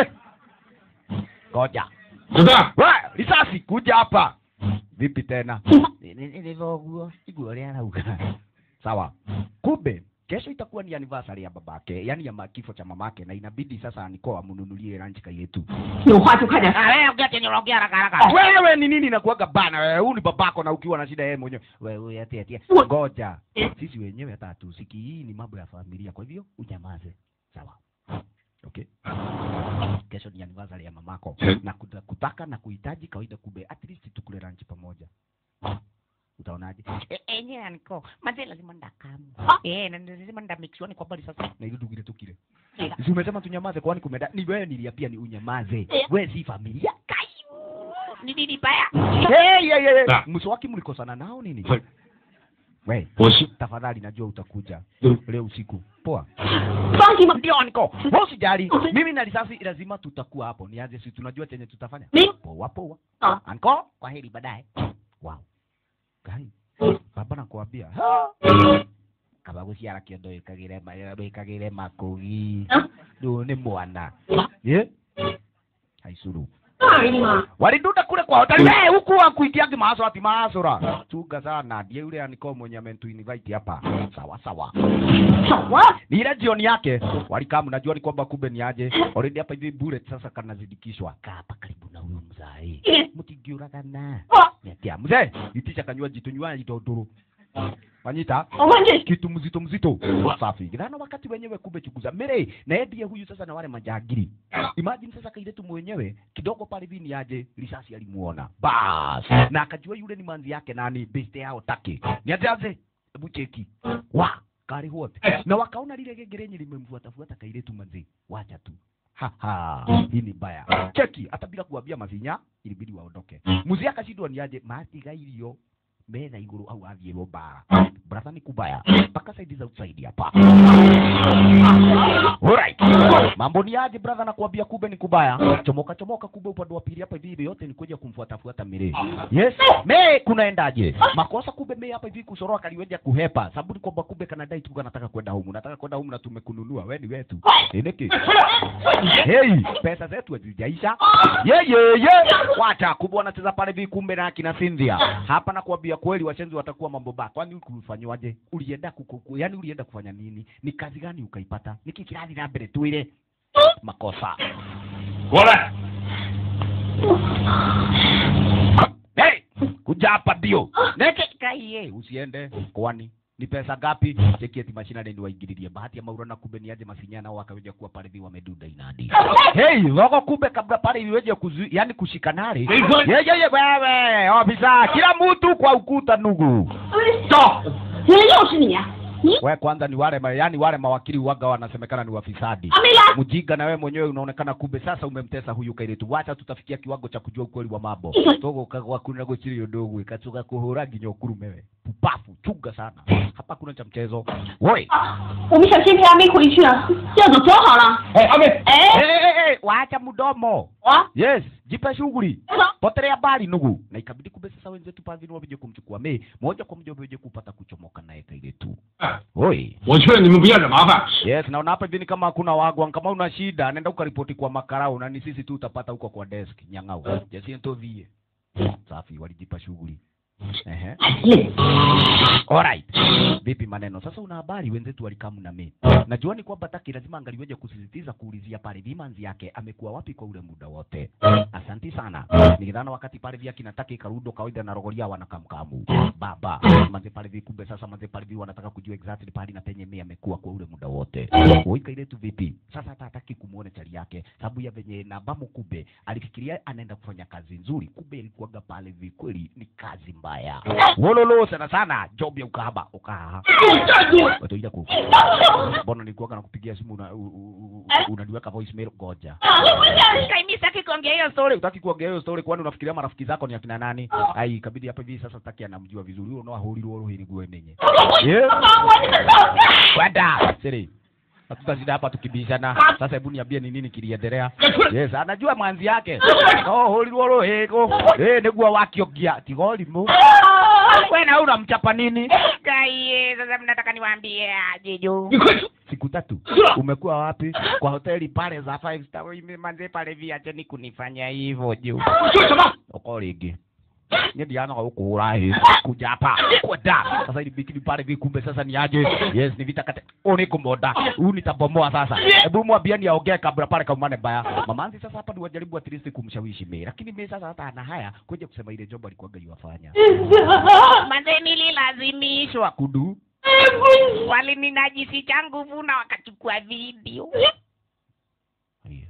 ngoja 子弹， we risasi kuja hapa vipi tena nilivyoguo iguo rĩa rauga sawa kumbe kesho itakuwa ni anniversary ya babake yani ya ma- kifo cha mamake na inabidi sasa niko amnunulie ranch yetu 有话就快点说。 Ah, wewe ongea chenye unaongea haraka haraka wewe ni nini nakuaga bana wewe huyu ni babako na ukiwa na shida yeye mwenyewe wewe ati ati ngoja sisi wenyewe hata hatusiki hii ni mambo ya familia kwa hivyo unyamaze sawa okay kesho ni anniversary ya mamako na kuta- kutaka na kuhitaji kawaida kumbe at least tukule ranch pamoja utaonaje Eh, enyewe aniko manze lazima ndakamu eh na lazima ndamixioni kwa bali sasa na ile tugire tukile si umesema tunyamaze kwani kumeda ni wewe niliapia ni unyamaze wewe si familia kai ni nini baya hey, hey, hey. Ah. mswaki mlikosana nao nini Hey. we 我是 tafadhali najua utakuja Mm. leo usiku poa 放心吧， ndio niko wewe usijali mimi na risasi lazima tutakuwa hapo nianze si tunajua chenye tutafanya Ni- poa poa Ah. anko kwa heri baadaye wow gai baba nakwambia kaba guciara kiondo ikagire ikagire makugi ndu ni mwana ye haicuru 那而已嘛。 walidunda kule kwa hoteli hey, huku wakuitiagi maasura ati maasura chunga sana ndiye yule aniko mwenye amentu invite hapa sawa sawa 走啊！ ni ile jioni yake walikaa mnajua ni kwamba kumbe ni aje already hapa hivi bullet sasa kanazidikishwa kaa hapa karibu na huyo mzai mtigiuragana niatia mzee itisha kanywaji tunywaji dodoro wanyita 我看这 kitu mzito mzito safi githana wakati wenyewe kumbe chukuza mere na yeye ndiye huyu sasa na wale majagiri imagine sasa kailetu mwenyewe kidogo pale vini aje risasi alimuona bas na akajua yule ni manzi yake nani beste yao taki niaje aje hebu cheki wa kari wote na wakaona lile genge lenye limemfuata fuata kailetu manzi wacha tu Ha, ha. hii ni mbaya cheki hata bila kuambia mavinya ilibidi waondoke muzia akashindwa ni aje matiga irio mena iguru au athiirwo mbara brother ni kubaya mpaka saidi za usaidi hapa Alright. Mambo ni aje brother na kuambia kube ni kubaya. Chomoka chomoka kube upande wa pili hapa hivi yote ni kuja kumfuata fuata Mire. Yes. Me kunaendaje? Makosa kube me hapa hivi kusoroa kaliweja kuhepa. Sababu ni kwamba kube kanadai tu kanataka kwenda humu. Nataka kwenda humu na tumekununua. Wewe ni wetu. Niki. Hey, pesa zetu hazijaisha. Ye ye ye. Wacha kubwa anacheza pale hivi kumbe na akina Cynthia. Hapa na kuambia kweli washenzi watakuwa mambo baya. Kwani kulifanywaje? Ulienda kuku, yani ulienda kufanya nini? Ni kazi gani ukaipata? Niki kirathi na mbere twire makosa. 过来， Hey, kuja hapa ndio. Neke kaiye usiende. Kwani ni pesa ngapi? Cheki eti mashina ndio waingililie. Bahati ya maura na kumbe ni aje masinyana wakaweja kuwa pale hivi wamedunda inadi. Hey, logo kumbe kabla pale iweje kuzu, yani kushikanare. Ye ye ye wewe, ofisa, kila mtu kwa ukuta nugu. 走。 原来又是你啊！你 We kwanza ni wale ma, yani wale mawakili waga wanasemekana ni wafisadi. 阿梅拉， Mjinga na wewe mwenyewe unaonekana kumbe sasa umemtesa huyu kairetu. Wacha tutafikia kiwango cha kujua ukweli wa mambo. Togo kagwa kuna gochiri yodogo ikatoka kuhura ginyo kurumewe. Pupafu chunga sana. Hapa kuna cha mchezo. Woi. 我们想先陪阿梅回去啊，要走走好了。 哎，阿妹， 哎， Eh, eh, eh, wacha mdomo. 我 Yes, jipe shughuli. 走。 Potelea habari nugu. Na ikabidi kumbe sasa wenzetu pale waje kumchukua me moja kwa moja waje kupata kuchomoka naye kairetu. 哎 Oi. 我劝你们不要惹麻烦。 Yes, naona hapa hivi ni kama hakuna wagwan. Kama una shida, nenda ukaripoti kwa makarau na ni sisi tu utapata huko kwa desk nyang'au. Jesi ntovie. Safi, walijipa shughuli. Ehe. 累。 Alright. Vipi maneno? Sasa una habari wenzetu walikamu na mimi. Najua ni kwamba Taki lazima angaliweje kusisitiza kuulizia pale Vimanzi yake amekuwa wapi kwa ule muda wote. Asanti sana. Nikidhana wakati pale vya kina Taki karudo kawaida na rogoria wanakamkamu. Baba, manze pale vi kumbe sasa manze pale vi wanataka kujua exactly pale na penye mimi amekuwa kwa ule muda wote. Oika ile tu vipi? Sasa hata hataki kumuona chali yake sababu ya venye na bamu kumbe alifikiria anaenda kufanya kazi nzuri, kumbe ilikuwaga pale vi kweli ni kazi mbaya. Wololo sana sana job ya ukahaba ukaha. Watoida ku. Mbona nilikuwa na kupigia simu una, u- u- u- unaniweka voicemail goja. Kaimi sitaki kuongea hiyo story. Utaki kuongea hiyo story kwani unafikiria marafiki zako ni akina nani? Ai ikabidi hapa hivi sasa taki anamjua vizuri. Huyo no ahulirwo rohi ni guo nenye. Yeah. Kwenda. Siri. Hatutazida hapa tukibishana. Sasa hebu niambie ni nini kiliendelea. Yes, anajua mwanzi yake. Oh, hulirwo rohego. Eh, niguo wakiogia tigolimu. Wewe na unamchapa nini? Kaiye, sasa mnataka niwaambie aje juu. 你快走！ Siku tatu. Umekuwa wapi? Kwa hoteli pale za five star. Mimi manze pale viacheni kunifanya hivyo juu. 说什么？ uko rĩngĩ niĩ ndiganaga gũkũhũra hĩ kuja hapa kwenda sasa ilibikini pale vi kumbe sasa ni aje yes ni vita kate u ni kumonda huu nitabomoa sasa hebu mwambiani aongee kabla pale kaumane mbaya mamanzi sasa hapa ni wajaribu at least kumshawishi mimi lakini mimi sasa hata ana haya kuja kusema ile job alikuwaga yuwafanya Manze nililazimishwa. kudu Walininajisi cha nguvu na wakachukua video. Haya.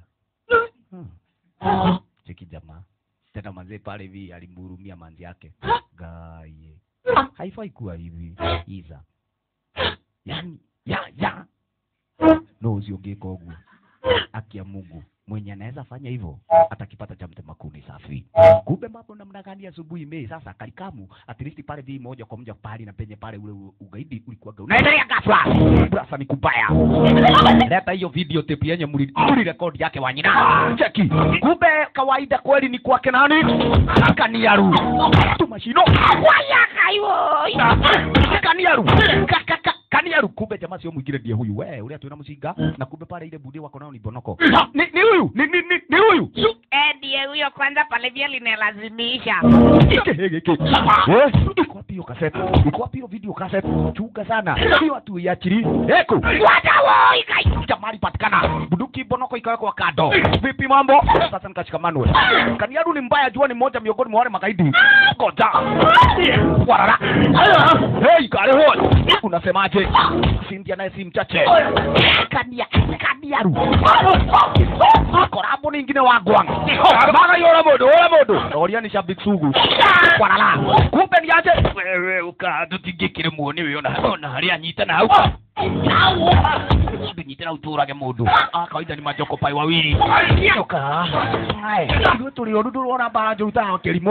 Hmm. cheki jamaa tena manzee pale hivi alimhurumia manzi yake gaye haifai kuwa hivi iza yani ya ya no usiongeka ugu akia Mungu mwenye anaweza fanya hivyo atakipata cha mtema kuni safi. Kumbe mambo namna gani asubuhi mei sasa kalikamu at least pale vi moja kwa moja pale na penye pale ule u- ugaidi ulikuwa unaendelea ghafla. Brasa ni kubaya. Leta hiyo video tape yenye muli muli rekodi yake wanyina. Cheki. Kumbe kawaida kweli ni kwake nani? Kaniaru. Tumashino. Waya kaiwo. Kaniaru. Ka- ka- ka- Kaniaru kumbe jamaa sio mwingine ndiye huyu. We, ule atuina mshinga na kumbe pale ile bude wako nao ni bonoko. Ni ni huyu. Ni ni ni, ni huyu. Eh, ndiye huyo kwanza pale vya linalazimisha. Eh, iko wapi hiyo cassette? Iko wapi hiyo video cassette? Chunga sana. Hiyo watu iachili. Eko. Watawoi kai. Jamali patikana. Bunduki bonoko ikawekwa kando. Vipi mambo? Sasa nikashikamanwe. Kaniaru ni mbaya jua ni mmoja miongoni mwa wale magaidi. Ngoja. Warara. Hey, kare hoi. Unasemaje? Cynthia naye si mchache. Kania, Kaniaru. Korabo ni mtoni ingine wa gwang baga yora modo ora modo roria ni shabik sugu kwarala kumbe ni aje wewe uka tutingikire muoni we ona ona haria anyita na hau ndunyitira uturage mundu a kawaida ni majoko pai wawili yoka iwe tuli oru ndurona mbara njuru ta kirimo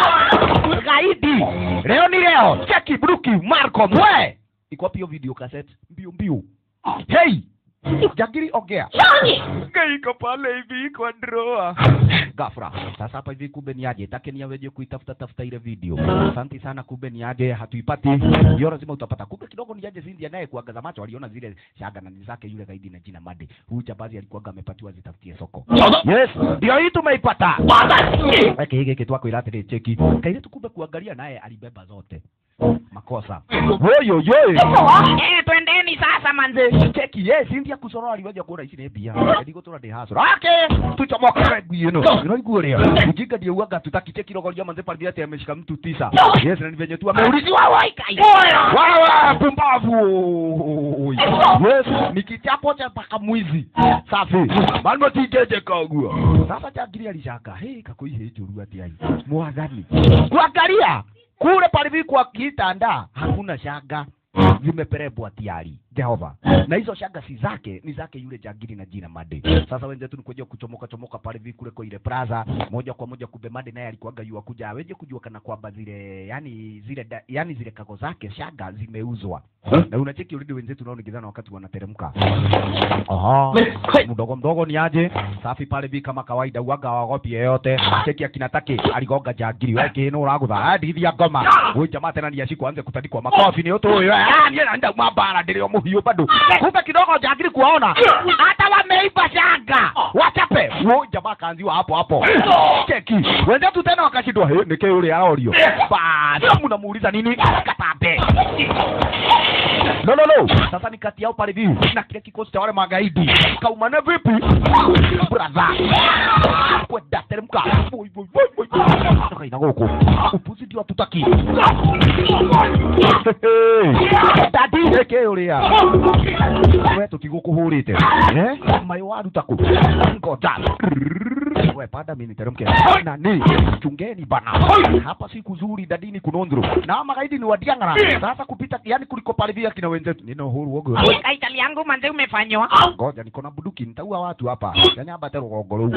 gaidi leo ni leo cheki bruki marco mwe iko wapi hiyo video cassette mbio mbio hey jagiri ongea iko pale hivi kwa droa gafra sasa hapa hivi kumbe ni aje take ni aweje kuitafuta tafuta ile video asante sana kumbe ni aje hatuipati hiyo lazima utapata kumbe kidogo ni aje Cindy naye kuangaza macho aliona zile shaga na ni zake yule gaidi na jina Made huyu jabazi alikuwa amepatiwa zitafutie soko yes ndio hii tumeipata Weke hiki kitu wako ilate cheki kaile tukumbe kuangalia naye alibeba zote makosa woyo yo Eh, twendeni sasa manze. cheki yes Cindy akusoro aliwaja kuona ici nĩ mbia ndigo tura ndi hasoro okay tuchomoke ngui ino unaigua leo ujinga ndio uaga tutaki cheki rogoria manze pale ati ameshika mtu tisa yes na ni venye tu ameuliziwa wai kai wewe pumbavu yes ni kichapo cha paka mwizi safi mango tijeje kagua sasa jagiri alishaka hey kakuihe njuru ati ai mwathani kuangalia kule pale kwa kitanda hakuna shanga zimeperebwa tiari Jehova na hizo shanga si zake ni zake yule jagiri na jina Made. Sasa wenzetu ni kuja kuchomoka chomoka pale vi kule kwa ile plaza moja kwa moja, kumbe Made naye alikuwaga yua kuja aweje kujua kana kwamba zile yani zile da, yani zile kago zake shanga zimeuzwa na unacheki already wenzetu nao nikizana wakati wanateremka. Aha, mdogo mdogo ni aje safi pale vi kama kawaida, uaga wagopi yeyote. Cheki akina Taki aligonga jagiri wake no uragutha hadithi ngoma huyu jamaa tena ni ashiko anze kutandikwa makofi ni utu huyo ah ni anaenda mabara ndio muhiu bado kumbe kidogo jagiri kuwaona hata wameiba shanga wachape huyo jamaa kaanziwa hapo hapo cheki wenzetu tena wakashindwa he nike yule aorio basi mnamuuliza nini katambe no no no sasa ni kati yao pale viu na kile kikosi cha wale magaidi kaumane vipi brother kwenda teremka boy boy boy boy kaina huko upuzi ndio tutaki dadi eke uria we tutigukuhurite eh mai waruta ku ngoja we pada mimi teremke nani chungeni bana hapa si kuzuri dadini kunondro na magaidi ni wadiangara sasa kupita yani kuliko pale vile kina wenzetu nina uhuru wogo Kaitali yangu manze umefanywa. ngoja niko na buduki nitaua watu hapa yani hapa tero gogoro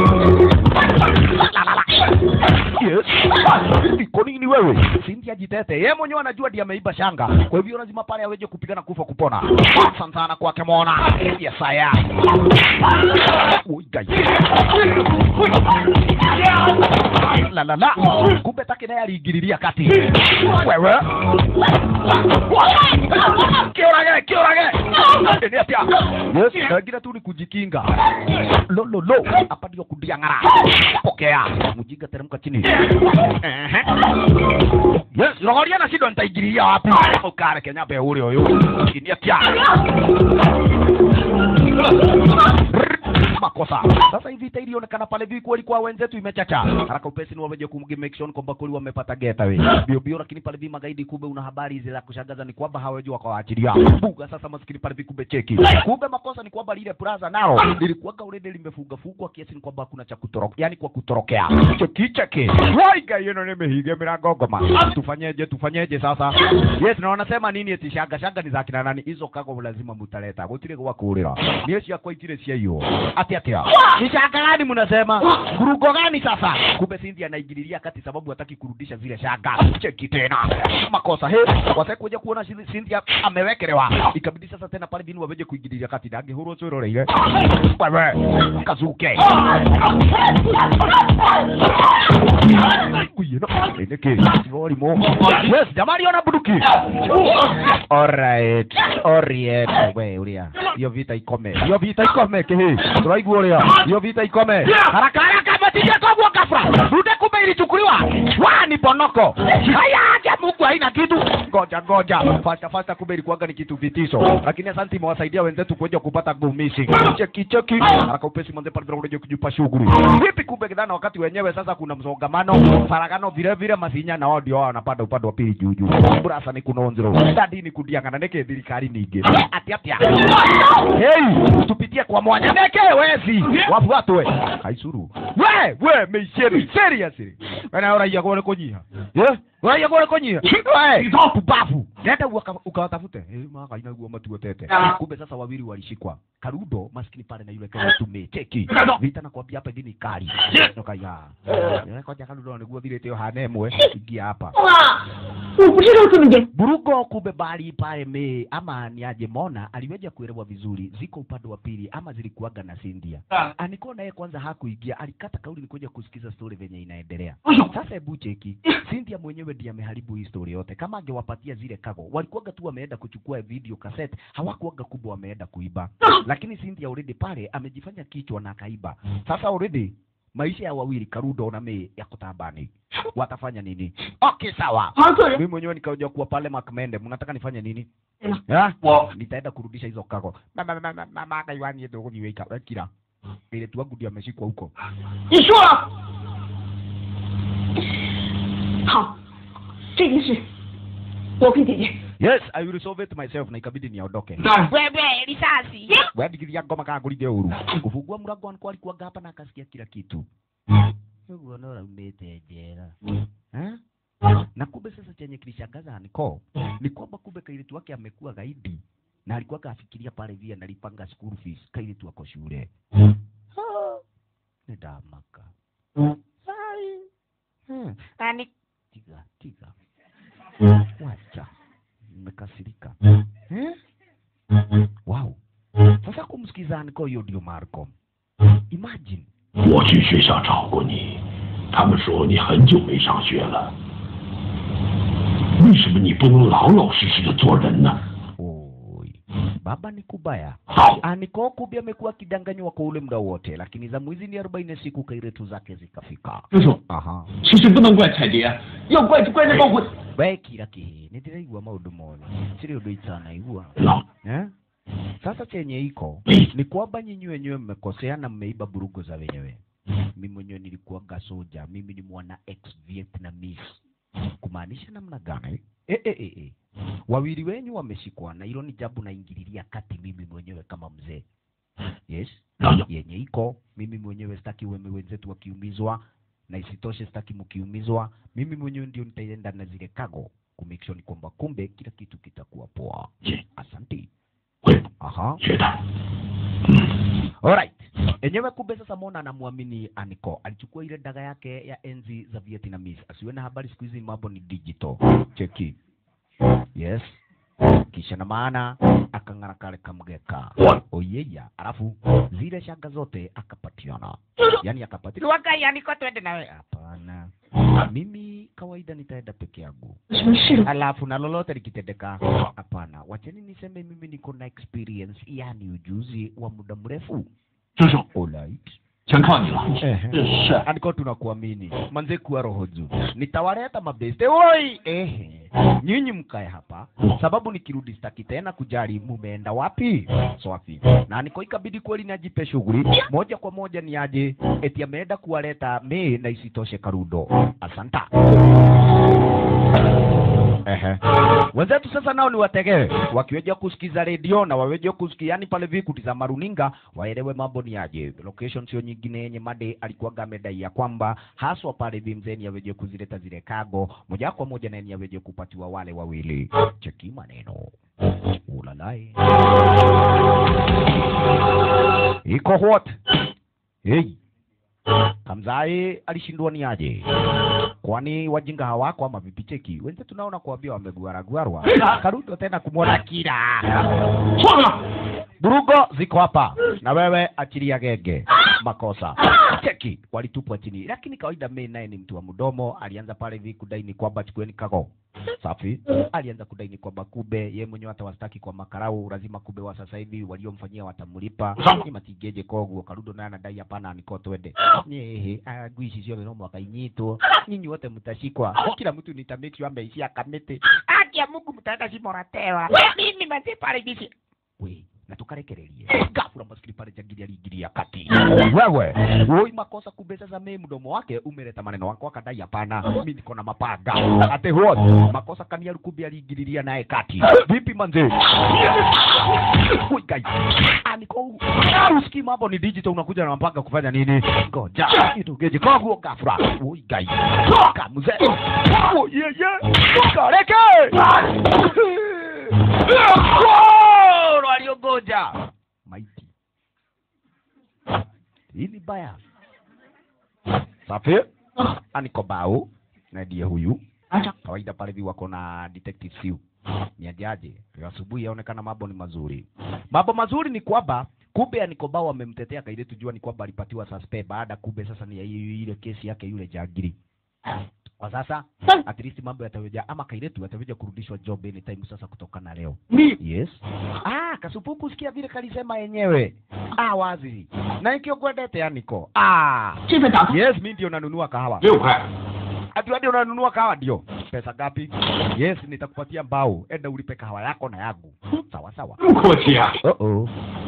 yes iko nini wewe Cynthia jitete yeye mwenyewe anajua ndiye ameiba shanga kwa hivyo lazima pale aweje kupigana kufa kupona sana sana kwake mona yesaya uigai la la la kumbe take naye aliingililia kati wewe kiorage kiorage ni atia yes wengine tu ni kujikinga lo lo lo hapa ndio kudiang'ara pokea mjinga teremka chini Ehe. yes rogoria na shindo nitaingililia wapi ukare kenya be ule huyu ni atia makosa sasa hivi ita ilionekana pale vi kweli kwa wenzetu imechacha haraka upesi ni wameje kumgi make sure kwamba kweli wamepata getaway bio bio lakini pale vi magaidi kumbe una habari hizi za kushangaza ni kwamba hawajua wakawaachilia buga sasa maskini pale vi kumbe cheki kumbe makosa ni kwamba lile plaza nao lilikuwaga already limefunga fungwa kiasi ni kwamba hakuna cha kutoroka yani kwa kutorokea cheki cheki waiga yeno nimehiga milango ngoma tufanyeje tufanyeje sasa yes na wanasema nini eti shanga shanga ni za kina nani hizo kago lazima mutaleta gutire gwa kurira ni cia kwa itire cia hiyo ati ati ni shanga gani mnasema kurugo gani sasa kumbe Cynthia anaingililia kati sababu hataki kurudisha zile shanga cheki tena makosa he wase kuja kuona shi- Cynthia amewekelewa ikabidi sasa tena pale binu waweje kuingililia kati ndange huru cwĩroreire wewe kazuke kuyino nĩkĩ irorimũ yes jamani ona bunduki alright alright we uria hiyo vita ikome hiyo vita ikome kihi turaigua uria hiyo vita ikome haraka haraka matije kogwo gafra runde kumbe ilichukuliwa wa ni bonoko haya acha Mungu haina kitu. Ngoja ngoja, fasta fasta, kumbe ilikuwaga ni kitu vitisho, lakini asante, imewasaidia wenzetu kuja kupata go missing. Cheki cheki, haraka upesi manze pale ndio kujipa shughuli. Vipi kumbe kidhana, wakati wenyewe sasa kuna msongamano, faragano vile vile, masinya na wao ndio wao wanapanda upande wa pili juu juu. Burasa ni kunonzero, dadi ni kudianga na neke thirikari ningi. Ati ati. Hey, tupitie kwa mwanya neke wezi. Wafuatwe. Haisuru. We, we, meisheri, seriously. Wana uraia kwa kunyiha. Yeah? Uraia kwa kunyiha. We, pupafu. Nenda uka- ukawatafute. Eh, maka inaugua matu tete. Kumbe sasa wawili walishikwa. Karudo maskini pale na yule kama tume cheki. Vita na kuambia hapa dini kali. Toka ya. Eh, koja Karudo niguo thirite yo hanemwe. Ingia hapa. 哇，我不知道这么严。 Burugo kumbe bali pale me ama ni aje Mona aliweja kuelewa vizuri ziko upande wa pili ama zilikuwaga na Cindia. Aniko naye kwanza hakuingia, alikata kauli nikuja kusikiza story venye inaendelea. Sasa hebu cheki, Cynthia mwenyewe ndiye ameharibu hii story yote. Kama angewapatia zile kago, walikuwaga tu wameenda kuchukua video cassette, hawakuwaga kubwa wameenda kuiba. Lakini Cynthia already pale amejifanya kichwa na akaiba. Sasa already maisha ya wawili Karudo na me yako tabani. Watafanya nini? Okay, sawa. 好好做人， mimi mwenyewe nikaja kuwa pale Makmende, mnataka nifanye nini? Sema. Ya? Wa- Nitaenda kurudisha hizo kago. Mama mama mama mama kaiwani ndio niweka wekira. Ile tu wangu ndio ameshikwa huko. 你说了。好，这件事我可以解决。 Yes, I will solve it myself na ikabidi niondoke. Wewe risasi. Wewe dikiria ngoma kama gulide uru. Kufungua mlango wangu alikuwa hapa na akasikia kila kitu. Wewe unaona umete jera. Eh? Na kumbe sasa chenye kilishangaza niko ni kwamba kumbe kailitu wake amekuwa gaidi na alikuwa kafikiria pale vile analipanga school fees kailitu wako shule. Ah, Ni damaka. Sai. Hmm. Nani Tiga, tiga. Wacha. Nimekasirika. Eh? Wow. Sasa kumsikiza niko hiyo ndio Marco. Imagine. 我去学校找过你，他们说你很久没上学了。为什么你不能老老实实的做人呢？ Oi. Baba ni kubaya. 好， Aniko kubi amekuwa akidanganywa kwa ule muda wote, lakini za mwizi ni 40 siku kairetu zake zikafika. 叔叔， Aha. 其实不能怪彩蝶，要怪就怪那帮混。 We kira kihi, nitiraigua maundu mothe. Siri undu itanaigua. 老 Eh? Sasa chenye iko ni kwamba nyinyi wenyewe mmekosea na mmeiba burugo za wenyewe. Mimi mwenyewe nilikuwaga soja, mimi ni mwana ex Vietnamese. Kumaanisha namna gani? E, e, e, e. Wawili wenyu wameshikwa na hilo ni jambo naingililia kati mimi mwenyewe kama mzee. Yes. 老友， yenye iko mimi mwenyewe sitaki weme wenzetu wakiumizwa na isitoshe sitaki mkiumizwa mimi mwenyewe ndio nitaenda na zile kago kumake sure ni kwamba kumbe kila kitu kitakuwa poa 姐， asante 会 aha 学的。 alright enyewe kumbe sasa mona anamwamini aniko alichukua ile daga yake ya enzi za vietnamese asiwe na habari siku hizi mambo ni digital cheki yes kisha na maana akang'ara kale kamgeka oyeya alafu zile shanga zote akapatiana yani akapatiana Luaga niko twende nawe. hapana mimi kawaida nitaenda peke yangu 什么事？ alafu na lolote likitendeka hapana wacheni niseme mimi niko na experience yani ujuzi wa muda mrefu 叔叔， Alright. 全靠你了。 Ehe. 是， Andiko tunakuamini. Manze kuwa roho juu. Nitawaleta mabeste. Oi! Ehe. Nyinyi mkae hapa. Sababu nikirudi sitaki tena kujali mumeenda wapi. Swafi. Na niko ikabidi kweli najipe shughuli. Moja kwa moja ni aje eti ameenda kuwaleta me na isitoshe Karudo. Asanta. Ehe. Wenzetu sasa nao ni wategewe wakiweja kusikiza redio na waweje kusikia yani pale vi kutizama runinga waelewe mambo ni aje. Location sio nyingine yenye made alikuwaga amedai ya kwamba haswa pale vi mzeni aweje kuzileta zile kago moja kwa moja na ni aweje kupatiwa wale wawili. Cheki maneno. Ulalai. Iko what? Hey. Kamzai alishindwa ni aje? Kwani wajinga hawako ama vipi? Cheki wenzetu tunaona kuambia wameguaragwarwa. Karudo tena kumwona kila 错了， burugo ziko hapa, na wewe achilia genge. makosa cheki walitupwa chini lakini kawaida mei naye ni mtu wa mdomo alianza pale hivi kudaini kwamba chukueni kago safi alianza kudaini kwamba kube ye mwenyewe hata wastaki kwa makarau lazima kube wa sasa hivi waliomfanyia watamlipa ni matigeje koguo karudo naye anadai hapana niko twende nyehe agui ici ciothe no mwaka inyitwo nyinyi wote mtashikwa kila mtu nita make sure ameishia kamete Akia Mungu mtaenda shimoratewa. Mimi manze pale bishi. we na tukarekererie gafura maskini pale jangili aliingilia kati wewe woi makosa kumbe sasa mimi mdomo wake umeleta maneno wako akadai hapana mimi niko na mapanga ate what makosa kania kumbe aliingililia naye kati vipi manze Oi, guys. Ah, niko usikii mambo ni digital unakuja na mapanga kufanya nini ngoja itugeje koguo gafura oi guys kamuze oi yeye kareke Goro aliongoja maiti. Hii ni baya. Safi. Aniko bao na ndiye huyu. Kawaida pale hivi wako na detective Siu. Ni ajaje? Leo asubuhi yaonekana mambo ni mazuri. Mambo mazuri ni kwamba kumbe Aniko bao amemtetea kaile tujua ni kwamba alipatiwa suspect baada kumbe sasa ni ya hiyo- ile kesi yake yule jagiri. Kwa sasa at least mambo yataweja ama kailetu yataweja kurudishwa job anytime sasa kutokana leo. Yes. Ah, kasupuku sikia vile kalisema yenyewe. Ah, wazi. Na ikio kwendete Aniko. Ah. 这份早餐 Yes, mimi ndio nanunua kahawa. 六块， Ati ndio unanunua kahawa ndio. Pesa ngapi? Yes, nitakupatia mbao. Enda ulipe kahawa yako na yangu. Sawa sawa. 这么客气啊！ Oh oh.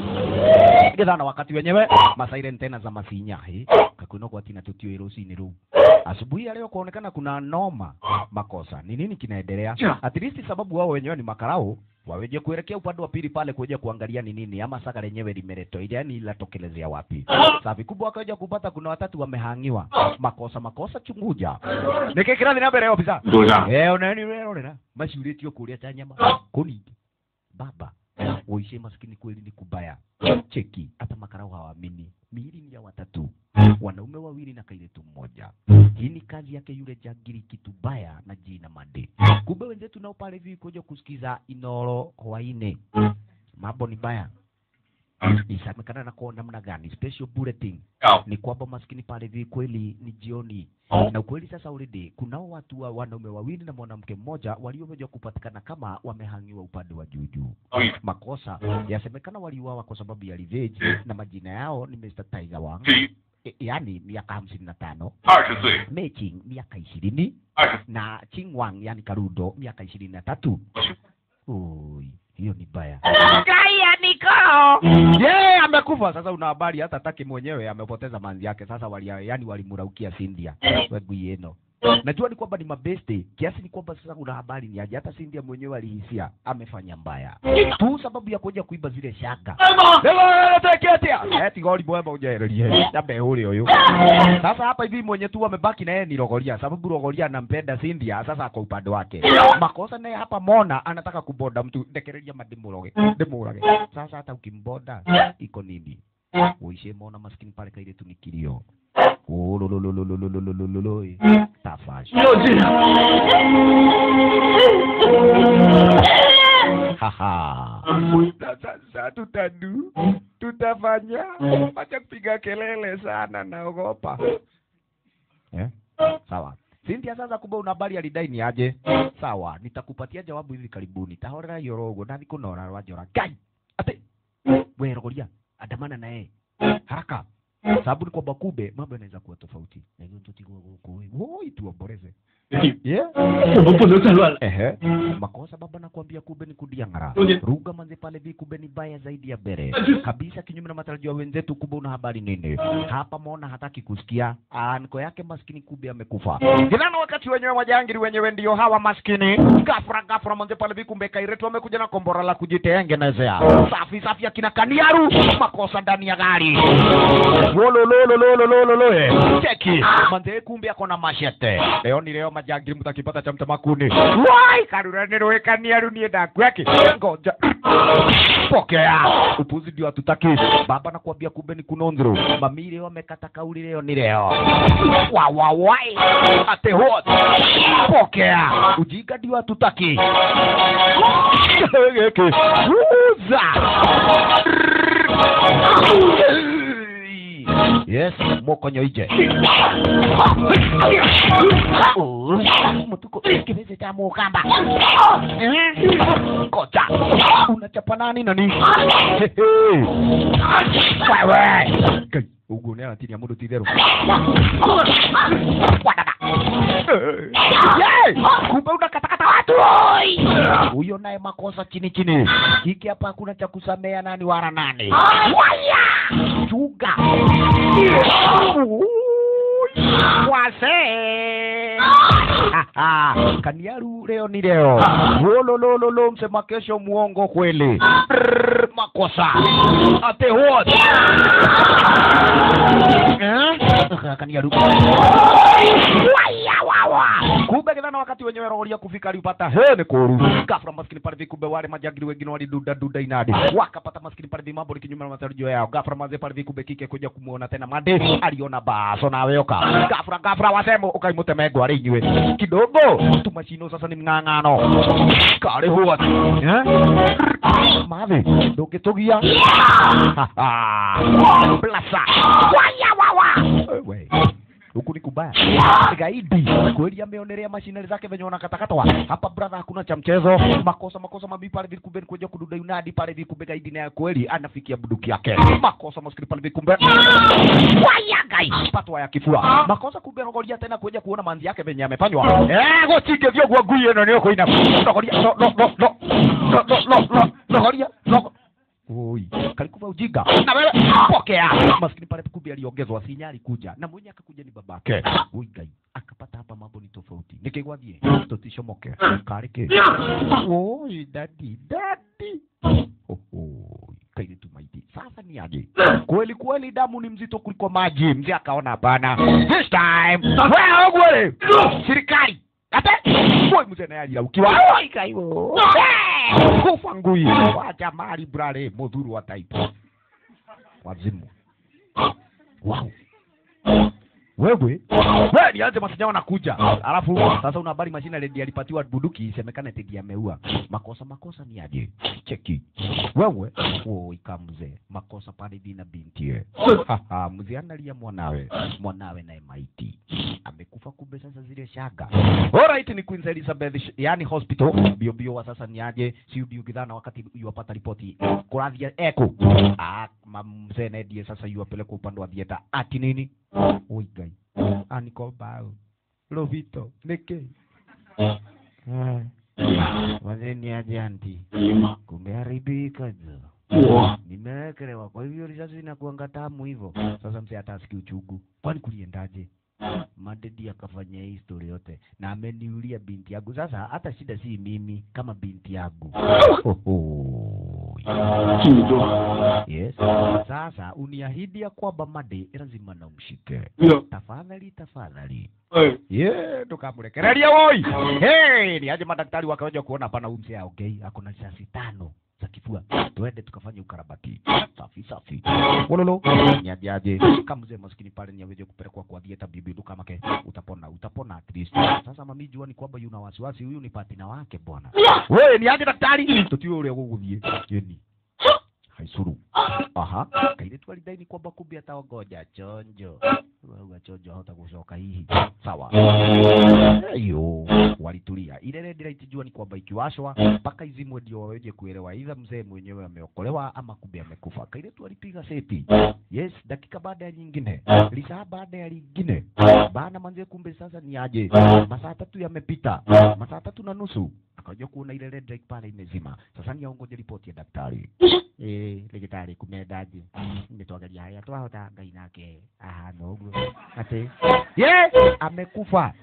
Getha na wakati wenyewe masairen tena za masinya he kakwino kwa tina tutio irusini ru asubuhi ya leo kuonekana kuna noma makosa ni nini kinaendelea at least sababu wao wenyewe ni makarau waweje kuelekea upande wa pili pale kuja kuangalia ni nini ama saka lenyewe limeletwa ile yani latokelezea wapi safi kubwa wakaja kupata kuna watatu wamehangiwa makosa makosa chunguja nikikira thina mbere ofisa 董事长， Eh, unani rera maciurĩtio kũrĩa ta nyama kũningi baba uishe maskini kweli ni kubaya cheki hata makarau hawaamini miili ni ya watatu wanaume wawili na kailetu mmoja hii ni kazi yake yule jagiri kitubaya na jina made kumbe wenzetu nao pale hivi kuja kusikiza inoro hwaine mambo ni baya isamekana na kwa namna gani special bulletin ni kwamba maskini pale hivi kweli ni jioni na ukweli sasa already kunao watu wa wanaume wawili na mwanamke mmoja waliokuja kupatikana kama wamehangiwa upande wa juu juu. Makosa yasemekana waliuawa kwa sababu ya revenge na majina yao ni Mr. Tiger Wang, e, yaani miaka hamsini na tano, 二十岁， Mei miaka ishirini 二十 na Ching Wang yani Karudo miaka ishirini na tatu. Oi, hiyo ni baya. Kaya niko. Yeye amekufa sasa. Una habari hata taki mwenyewe amepoteza manzi yake sasa, wali yani walimuraukia Cynthia wegu yeno. Najua ni kwamba ni mabeste kiasi, ni kwamba sasa una habari ni aje, hata Cynthia mwenyewe alihisia amefanya mbaya tu sababu ya kuja kuiba zile shaka. Leo teketia eti goli boy ujererie jambe ule huyu. Sasa hapa hivi mwenye tu amebaki na yeye ni Rogoria, sababu Rogoria anampenda Cynthia, sasa kwa upande wake. Makosa naye hapa Mona anataka kuboda mtu ndekereria madimuroge ndimurage. Sasa hata ukimboda iko nini? Uishe Mona maskini pale kaile tu ni kilio. Ulululululululululu. Tafash. 要这样， Haha. Sasa tutadu tutafanya acha kupiga kelele sana, naogopa eh? Sawa. Cynthia, sasa kumbe una habari alidai ni aje? Sawa, nitakupatia jawabu hivi karibuni. Tahorera yorogo na nikunora rwajora. Gai. Ate. Wewe rogoria, andamana na yeye. Haraka. Sababu ni kwamba kumbe mambo yanaweza kuwa tofauti. Na hiyo ndio tigo huko. Woi tuomboleze. Yeah. 我们不能再乱了。 Ehe. Makosa baba nakwambia kumbe ni kudiangara. Ruga manze pale vi kumbe ni baya zaidi ya bere. Kabisa kinyume na matarajio ya wenzetu kumbe una habari nini? Hapa Mona hataki kusikia. Anko yake maskini kumbe amekufa. Kinana wakati wenyewe wajangiri wenyewe ndio hawa maskini. Gafra gafra manze pale vi kumbe kairetu amekuja na kombora la kujitengenezea. Safi safi akina kaniaru. Makosa ndani ya gari. Wolololololololo. Cheki. Manze kumbe ako na mashete. Leo ni leo majangiri mtakipata cha mtamakuni. Wai karura nirowekania ru niä ndakuaki ngoja pokea upuzi ndio hatutaki baba nakwambia kumbe ni kunonzro mami leo amekata kauli leo ni leo wawawai ate hot pokea ujinga ndio hatutaki uza yes mokonyo ije mtuko kiveze cha mukamba Eh, kocha unachapa nani nani Hehe. wewe Kai, ugu ni anatinia mundu titheru wadada Yay! kumbe unakatakata watu oi! huyo naye makosa chini chini hiki hapa hakuna cha kusamea nani wala nani waya chuga wase kaniaru leo ni leo wololololo msema kesho muongo kweli Brrr, makosa ate what eh? kaniaru waya wawa kumbe kithana wakati wenyewe roria kufika alipata he ni kuru gafra maskini pale vi kumbe wale majagiri wengine waliduda duda inadi wakapata maskini pale vi mambo likinyuma na matarajio yao gafra maze pale vi kumbe kike kuja kumuona tena made aliona baso na weoka gafra gafra wasemo ukaimutemegwa ari inywe kidogo tumashino sasa ni mng'ang'ano kare huwa eh mavi ndukitugia blasa waya wawa wewe huku ni kubaya gaidi kweli ameonelea mashinari zake venye wanakatakatwa hapa brother hakuna cha mchezo makosa makosa mabi pale vikumbe ni kuja kududa unadi pale vikumbe gaidi naye kweli anafikia buduki yake makosa maskini pale vikumbe waya gai patwa ya kifua makosa kumbe rogoria tena kuja kuona manzi yake venye amefanywa eh gochike vyo gwa guye no nio koina rogoria no no no no no no no no rogoria no Oi, kalikuwa ujinga. Na wewe pokea. Maskini pale kumbe aliongezwa sinyali kuja na mwenye akakuja ni babake. Oi gai, akapata hapa mambo ni tofauti. Nikigwadhie, tutishomoke. Karike. Oi, dadi, dadi. Oh, oh. Kaili tumaiti. Sasa ni aje? Kweli kweli damu ni mzito kuliko maji. Mzee akaona hapana. This time. Wewe ogwele. Serikali. Ate. Boy mzee naye alilaukiwa. Oi gai. wo. Eh, Kufa ngui. Wacha mali brale mudhuru wa taifa. Wazimu. Wow. Wewe wewe nianze masinya wanakuja. Alafu sasa una habari mashina ledi alipatiwa bunduki isemekane tedi ameua. Makosa makosa ni aje? Cheki. Wewe woi kamze. Makosa pale bina binti ye. Haha, mzee analia mwanawe. Mwanawe naye maiti. Amekufa kumbe sasa zile shaga. Alright ni Queen Elizabeth sh- yani hospital. Bio bio wa sasa ni aje? Si bio gidhana wakati yuwapata ripoti. Kuradhia eko. Ah, mamzee Nedie sasa yuwapeleka upande wa theater. Ati nini? Oi gai. Aniko bao. Lovito. Neke. Wazee ni aje anti? Kumeharibika jo. Nimewekelewa, kwa hivyo risasi inakuanga tamu hivyo. Sasa mzee hata asikii uchungu. Kwani kuliendaje? Madedi akafanya hii story yote na ameniulia binti yangu. Sasa hata shida si mimi kama binti yangu. Oho. Yes. Sasa uniahidi ya kwamba Made lazima na umshike. Tafadhali, tafadhali. Yeah, tukamrekereria woi. Hey, ni aje madaktari wakaja kuona hapana huyu mzee aongei, ako na risasi tano za kifua. Tuende tukafanye ukarabati. Safi safi. Wololo. Ni aje aje. Kama mzee maskini pale ni aweze kupelekwa kwa dieta bibi duka make utapona, utapona at least. Sasa mami jua ni kwamba yuna wasiwasi huyu ni patina wake bwana. Wewe ni aje daktari? Tutio ule guguthie. Yeni. Haisuru. Aha. Kaile tu alidai ni kwamba kumbe ataongoja chonjo. Wewe chonjo hata kusoka hihi. Sawa. Hiyo walitulia. Ile red light jua ni kwamba ikiwashwa mpaka izimwe ndio waweje kuelewa idha mzee mwenyewe ameokolewa ama kumbe amekufa. Kaile tu alipiga seti. Yes, dakika baada ya nyingine. Lisaa baada ya lingine. Bana manze kumbe sasa ni aje. Masaa tatu yamepita. Masaa tatu na nusu. Akaja kuona ile red light pale imezima. Sasa ni aongoje ripoti ya daktari. Eh, ligitari kumendaje? Nitwagaria haya twahota ngai nake ahana ũguo ati ye amekufa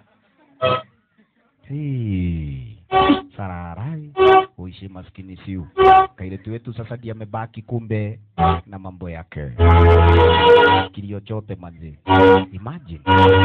Hey, sararai uishi maskini siu kailetu wetu sasa ndiye amebaki kumbe na mambo yake kilio chote manzi imagine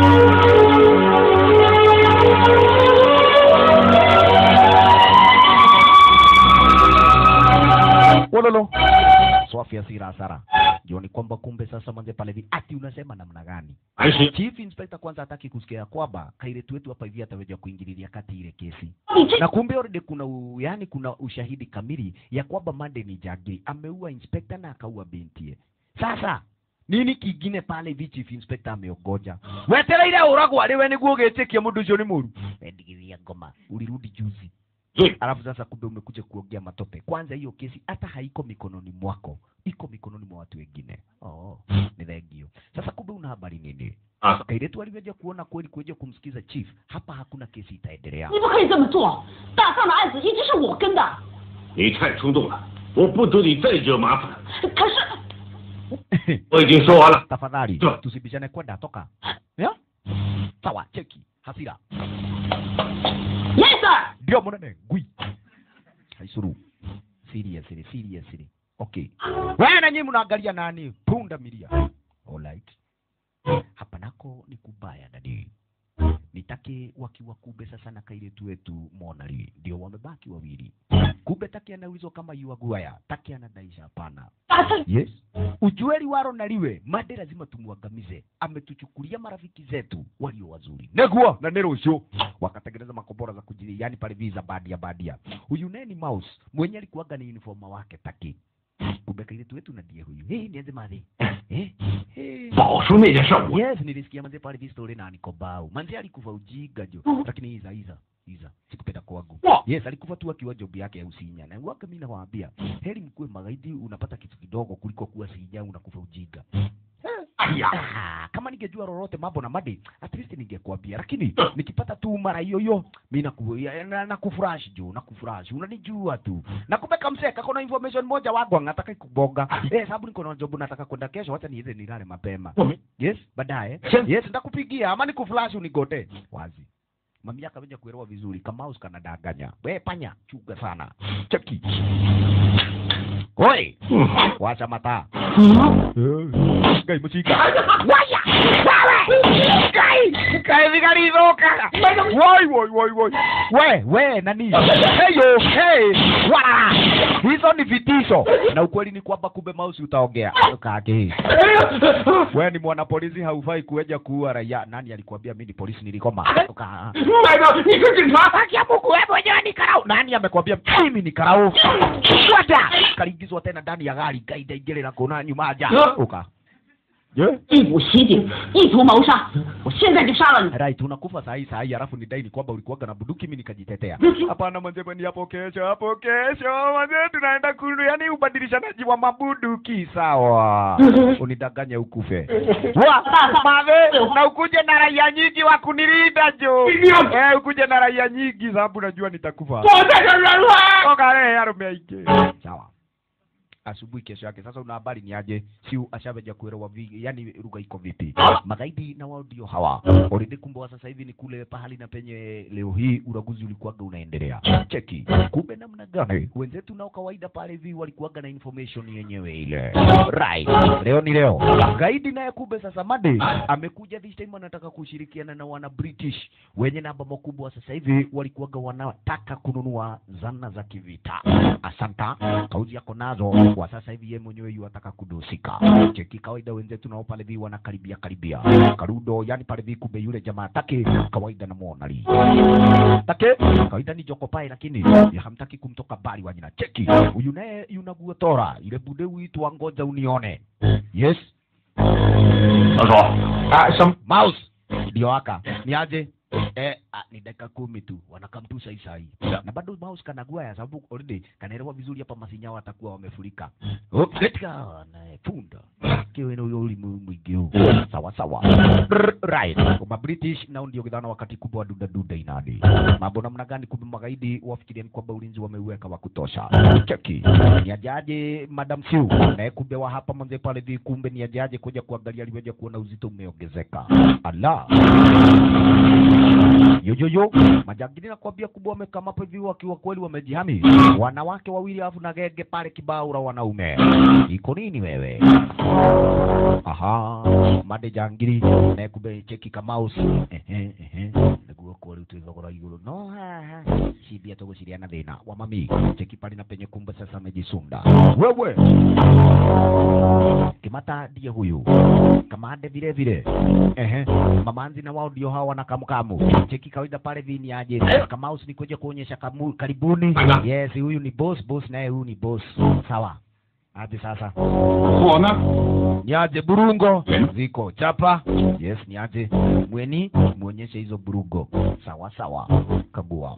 wololo swafi asira hasara jua ni kwamba kumbe sasa manze pale hivi ati unasema namna gani 还是 chief inspector kwanza hataki kusikia ya kwamba kailetu wetu hapa hivi ataweza kuingililia kati ile kesi 你这 na kumbe already kuna u, yani kuna ushahidi kamili ya kwamba Mande ni jagiri ameua inspector na akaua bintie. Sasa nini kingine pale hivi chief inspector ameogoja wetereire uragwo arĩ we nĩguo ũgĩtĩkia mũndũ ũcio nĩ mũru wendigithia ngoma ulirudi juzi Zuri. alafu sasa kumbe umekuja kuongea matope kwanza hiyo kesi hata haiko mikononi mwako iko mikononi mwa watu wengine oh, ni thengio sasa kumbe una habari nini Ah, kairetu alivyoja kuona kweli kuja kumsikiza chief hapa hakuna kesi itaendelea 你不可以这么做，大丧的案子一直是我跟的。 你太冲动了，我不得你再惹麻烦。 可是， 我已经说完了。 tafadhali Sawa. tusibishane kwenda toka ya sawa cheki hasira yes sir。 ndio munene ngui haisuru seriously seriously okay wewe na nyinyi mnaangalia nani punda milia alright hapa nako ni kubaya dadi nitake wakiwa kube sasa na kairetu wetu monali ndio wamebaki wawili kube taki anaulizwa kama yuaguaya taki anadaisha hapana 大圣， yes ujue liwaro na liwe made lazima tumwangamize ametuchukulia marafiki zetu walio wazuri neguo na nerucio wakatengeneza makombora za kujili yani pale visa badia badia huyu neni mouse mwenye alikuwaga ni uniforma wake taki kumbe kailetu wetu na ndiye huyu hey, nianze madhi eh? hey. 宝叔那件事儿我 yes nilisikia manze pale vistori na nikobau manze alikufa ujinga jo lakini iza iza iza sikupenda kwangu yes alikufa tu akiwa job yake ya usinya na waka mimi nawaambia heri mkuwe magaidi unapata kitu kidogo kuliko kuwa sinya unakufa ujinga 哎呀， Ah, kama ningejua lolote mambo na madi at least ningekwambia lakini nikipata tu mara hiyo hiyo mi naku- ya- na- nakufurash juu nakufurash unanijua tu nakupeka mseka kona information moja wangu anataka kuboga eh sababu niko na job nataka kwenda kesho wacha niende nilale mapema yes baadaye yes ndakupigia ama nikuflash unigote wazi mami akaja kuelewa vizuri kama us kanadanganya we panya chuga sana cheki Oi, wacha mataa ngai mucika waya wewe ngai ngai vigariroka woi woi woi woi we we nani heyo hey wala hizo ni vitisho na ukweli ni kwamba kumbe mausi utaongea kake we ni mwana polisi haufai kueja kuua raia nani alikuambia mimi ni polisi nilikoma Uka- 麦哥，你是警察？ haki ya Mungu wewe mwenyewe ni karau. Nani amekwambia mimi ni karau? Fuata. Kaliingizwa tena ndani ya gari gaida ingelera kona nyuma aja. Uka. Je? 一股袭警，意图谋杀，我现在就杀了你！ Right, unakufa saa hii saa hii alafu nidai ni kwamba ulikuwaga na bunduki mimi nikajitetea. Hapana manze bwana hapo kesho, hapo kesho manze tunaenda kulu yani ubadilishanaji wa mabunduki sawa. Unidanganya ukufe. Wa, mave, na ukuje na raia nyingi wa kunilinda jo. Eh, ukuje na raia nyingi sababu najua nitakufa. 我在这儿人了。 Toka leo arume aike. Sawa. Asubuhi kesho yake sasa, una habari ni aje? Si ashaveja kuelewa vi, yani lugha iko vipi? Magaidi na wao ndio hawa already. Kumbe wa sasa hivi ni kule pahali na penye leo hii uraguzi ulikuwaga unaendelea. Cheki kumbe namna gani wenzetu nao kawaida pale hivi walikuwaga na information yenyewe ile right. Leo ni leo, gaidi naye kumbe sasa Made amekuja this time, anataka kushirikiana na wana British wenye namba makubwa sasa hivi walikuwaga wanataka kununua zana za kivita. Asanta, kauzi yako nazo kwa sasa hivi, yeye mwenyewe yuataka kudusika. Cheki kawaida wenzetu nao pale hivi wanakaribia karibia karudo, yani pale hivi kumbe yule jamaa take kawaida na muonali take kawaida ni joko pae, lakini ya hamtaki kumtoka bali wanyina. Cheki huyu naye yunagua tora ile bude uitwa ngoja unione. Yes 老叔，啊，什 mouse ndio aka ni aje eh, ah, ni dakika kumi tu wanakamtu sai sai na bado mouse kanagua ya sababu already kanaelewa vizuri hapa masinya watakuwa wamefurika oh, katika na punda kiwe ni yule mwingi huu sawa sawa Brr, right kwa British nao ndio kidhana wakati kubwa wa duda duda inadi mambo namna gani kumbe magaidi wafikiria ni kwamba ulinzi wameuweka wa kutosha cheki ni ajaje madam Siu naye kumbe wa hapa manze pale vi kumbe ni ajaje kuja kuangalia aliweja kuona uzito umeongezeka ala yoyoyo majangili nakwambia kubwa wamekama hapo hivi wakiwa kweli wamejihami wanawake wawili alafu na gege pale kibaura wanaume iko nini wewe aha made jangiri naye kumbe cheki kamaus ehe ehe niguo kwa riu twithogora iguru no haha cibia tuguciriana thina wa mami cheki pale na penye kumbe sasa amejisunda wewe kimata ndiye huyu kamande vile vile ehe mamanzi na wao ndio hawa na kamukamu cheki kawaida pale vini aje kamaus ni kuja kuonyesha kamu, karibuni yes huyu ni boss boss naye huyu ni boss sawa aje sasa 我呢？ niaje burungo Mm. ziko chapa yes niaje mweni muonyeshe hizo burungo sawa sawa kagua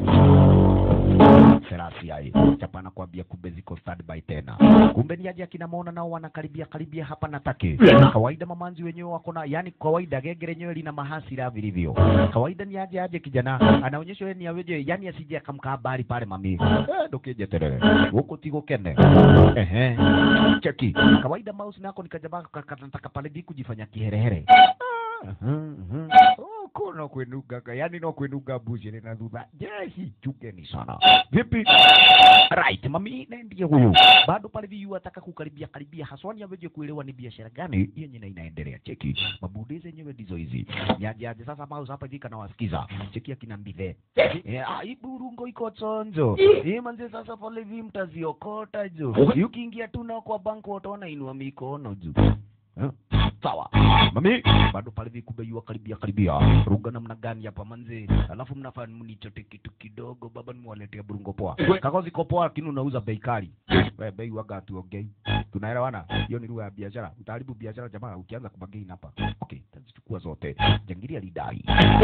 serasi ai chapa nakwambia kumbe ziko standby tena kumbe niaje akina maona nao wanakaribia karibia hapa na take Mm. kawaida mamanzi wenyewe wako na yani kawaida genge lenyewe lina mahasira vilivyo kawaida ni aje aje kijana anaonyesha yeye ni aweje yani asije akamkaa habari pale mami eh ndokeje terere huko tigo kene ehe cheki kawaida mouse nako nikajaba kakataka pale bi kujifanya kiherehere Mhm, mhm. Oh, ko no kwenuga ka yani no kwenuga bushi ni nadhudha jeshi chukeni sana vipi right mami na ndiye huyu bado pale viyu ataka kukaribia karibia haswani aweje kuelewa ni biashara gani yenye na inaendelea cheki mabude zenyewe ndizo hizi nyaje aje sasa mouse hapa hivi kana wasikiza cheki akina mbithe eh ah hii burungo iko chonjo hii manze sasa pale hivi mtaziokota jo ukiingia tu na kwa bank utaona inua mikono juu Eh, sawa mami bado pale hivi kumbe yua karibia karibia ruga namna gani hapa manze alafu mnafanya mnichote kitu kidogo baba nimwaletea burungo poa kako ziko poa lakini unauza bei kali we bei waga tuongei tunaelewana hiyo ni lugha ya biashara utaharibu biashara jamaa ukianza kubagain hapa okay tazichukua zote jangili alidai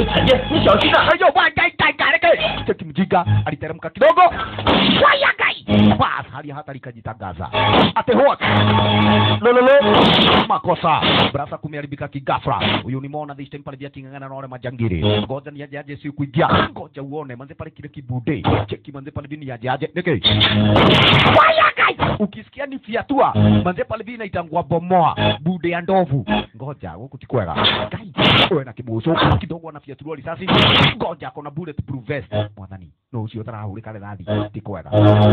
Ayo, bwana, gai, gai, gai, gai. cheki mjinga aliteremka kidogo waya gai bas hali ya hata likajitangaza ate hot lololo makosa brasa kumeharibika kigafra huyu nimeona this time pale vya kingangana na wale majangiri ngoja ni aje aje si kuingia ngoja uone manze pale kile kibude cheki manze pale vini aje aje neke waya gai ukisikia ni fiatua manze pale vini inaitangwa bomoa bude ya ndovu ngoja huku tikwega gai wewe na kibuso kidogo anafiatuliwa risasi ngoja kona bulletproof vest mwathani no ucio tarahurika rithathi tikwega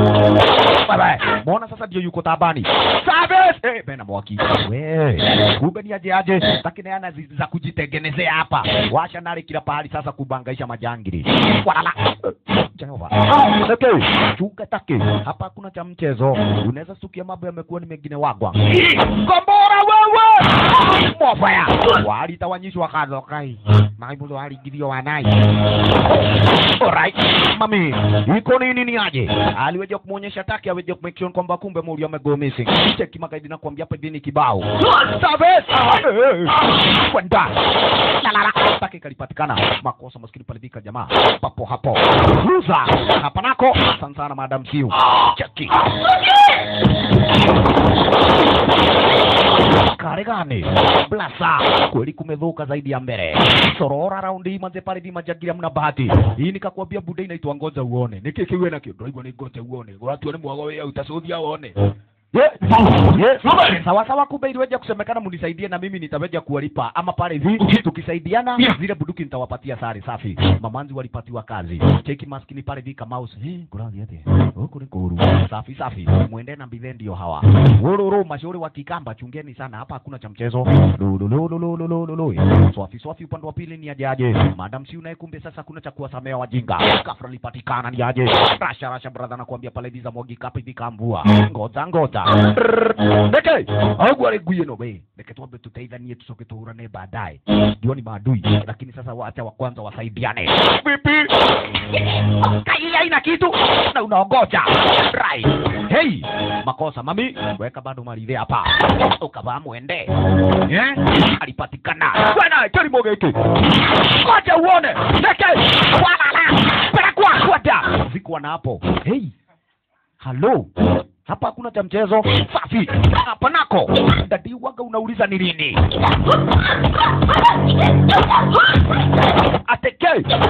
bye mona sasa ndio yuko tabani service eh bena mwaki we kumbe ni aje aje takineana zi- za kujitengenezea hapa washa nari kila pahali sasa kubangaisha majangili walala Jehova okay chunga take hapa hakuna cha mchezo unaweza stukia mambo yamekuwa ni mengine wagwa kombora wewe mofaya walitawanyishwa kadhokai maibuzo waligithio wanai alright mami iko nini ni aje aliweja kumwonyesha taki aweje kumake sure kwamba kumbe muri amego missing cheki magaidi na kuambia hapa hivi ni kibao service Eh, kwenda la la la taki kalipatikana makosa maskini pale vika jamaa papo hapo luza hapa nako sana sana madam siu cheki kare gani blasa kweli kumedhuka zaidi ya mbele sorora raundi hii manze pale vima jagira mna bahati hii nikakwambia bude inaitwa ngoja uone niki kiwe na kio ndio ni ngoja uone watu ni mwago wewe utashuhudia uone Ye- ye- sawa sawa kumbe iliweja kusemekana munisaidie na mimi nitaweja kuwalipa ama pale hivi tukisaidiana zile buduki nitawapatia sare safi mamanzi walipatiwa kazi cheki maskini pale vika mouse eh kurathi ate huko ni kuru safi safi mwende na mbithe ndio hawa wororo mashauri wa kikamba chungeni sana hapa hakuna cha mchezo lolololololololo swafi swafi upande wa pili ni aje aje madam si unaye kumbe sasa kuna cha kuwasamea wajinga kafra lipatikana ni aje rasha rasha brother nakwambia pale visa mwagi kapi vikambua ngoja ngoja ndeke au wale guye no be ndeke tuombe tutaidhanie tusoke tuhurane baadaye ndio ni maadui lakini sasa wacha wa kwanza wasaidiane vipi kai haina kitu na unaongoja right hey makosa mami weka bado maridhe hapa ukavaa mwende eh alipatikana bwana kilimo giki ngoja uone ndeke walala pelekwa kwenda zikuwa na hapo hey halo hapa hakuna cha mchezo safi hapa nako dadi waga unauliza ni lini ateke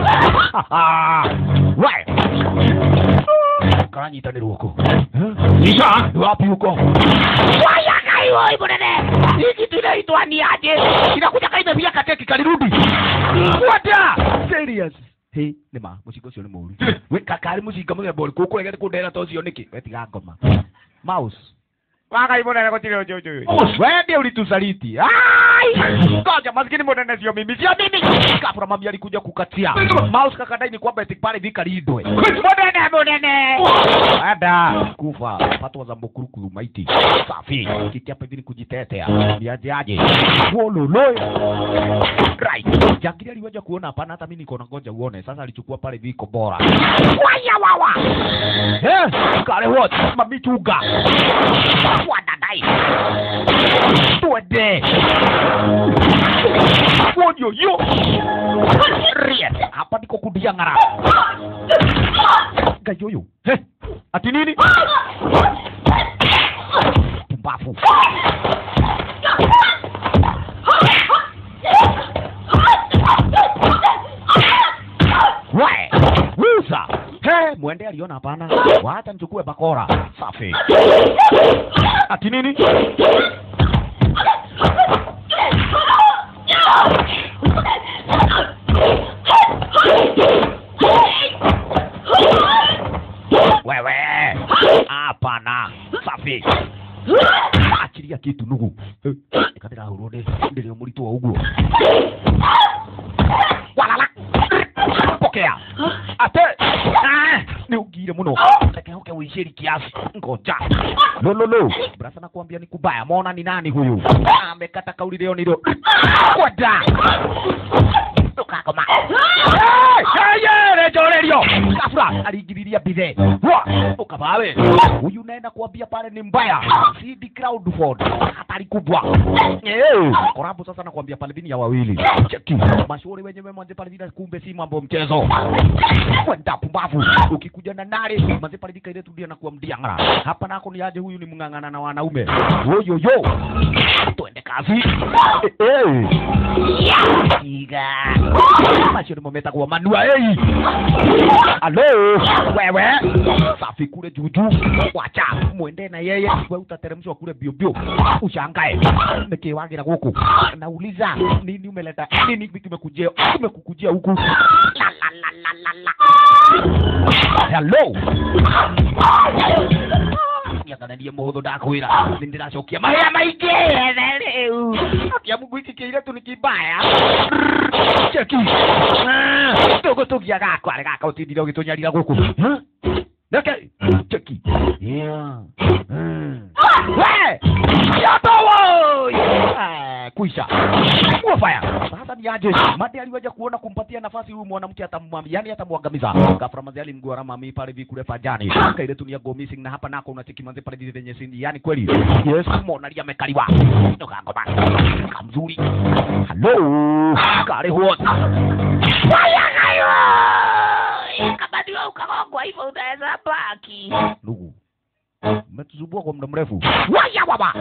we karanyitanirwo huko Nisha, Ni wapi huko wayakaiwo ibonene hii kitu inaitwa ni aje inakuja kaimevia kateki kalirudi wata serious Hey, nima mucinga ucio nĩ mũru we kakari mucinga mũthemba ũrĩkũ ũkũregete kũndera ta ũcio nĩkĩ wetiga ngoma mouse wagai mũnene gũtirĩ ũjũjũ we ndiĩ ulitusaliti ai ngoja maskini mũnene sio mimi sio mimi kabla mami alikuja kukatia mouse kakadai ni kwamba eti pale vikalindwe mũnene mũnene ada kufa patwa za mbukurukuru maiti safi kiti hapa hivi ni kujitetea niaje aje wololo right jangili aliweza kuona hapana hata mimi niko na ngoja uone sasa alichukua pale viko bora waya wawa eh kale what mamichuga wadada Hai. Tuende. Wodio yo. Rie. Hapa ndiko kudiang'ara. Gayoyo. He. Ati nini? Pumbafu. We. Wusa. He, mwende aliona hapana. Wacha nichukue bakora. Safi. Ati nini? Wewe. Hapana. Safi. Achilia kitu nugu. Ikadira hurune. Ndio muritu wa uguo. Walala. Pokea. Ate. Ah, ni ugire muno. Reke hoke uishiri kiasi. Ngoja. Lo lo lo. Brasa nakwambia ni kubaya. Mona ni nani huyu? Amekata kauli leo nilo. Kwenda. Tukakoma. Hey, hey, rejorerio. Kafura aligiriria bithe. Wa, ukabawe. Huyu naenda kuambia pale ni mbaya. CD Crowdford. Hatari kubwa. Eh, korabu sasa nakwambia pale vini ya wawili. Cheki. Mashauri wenyewe mwanze pale vina kumbe si mambo mchezo. Kwenda pumbavu. Ukikuja na nare, mwanze pale vika ile tudia na kuwa mdiangara. Hapa nako ni aje huyu ni mng'ang'ana na wanaume. Yo yo yo. Twende kazi. Eh, eh. Iga. Mashauri mometa kwa manua hey. Alo, wewe. Safi kule juju. Wacha mwende na yeye. Wewe utateremshwa kule bio bio. Ushangae. Nikiwagira huku. Nauliza nini umeleta? Nini kimekujia? Kimekukujia huku? La la la la la la. Hello. Yakanadia muhuthu ndakwira nĩ ndĩracokia mahĩa maingĩ rĩu akia mungu iki kĩiretu nĩ kĩmbaya cheki tũgũtũgia gakwa rĩ gaka ũtindire ũgĩtũnyarira gũkũ Neke, cheki. Yeah. Mm. We! Yoto woi! Eh, kuisha. Mua fire. Sasa ni aje? Madi aliwaja kuona kumpatia nafasi huyu mwanamke atamwambia, yani atamwangamiza. Ghafla manzi alimgora mami pale hivi kule pajani. Kaile tu ni ya go missing na hapa nako unacheki manzi pale hivi venye sindi. Yani kweli. Yes, mona alia amekaliwa. Ndoka ngoma. Kamzuri. Hello. Kare huot. Waya kayo. Kama ndio ukagongwa hivyo utaweza baki. Ndugu. Umetuzubua kwa muda mrefu. Waya baba.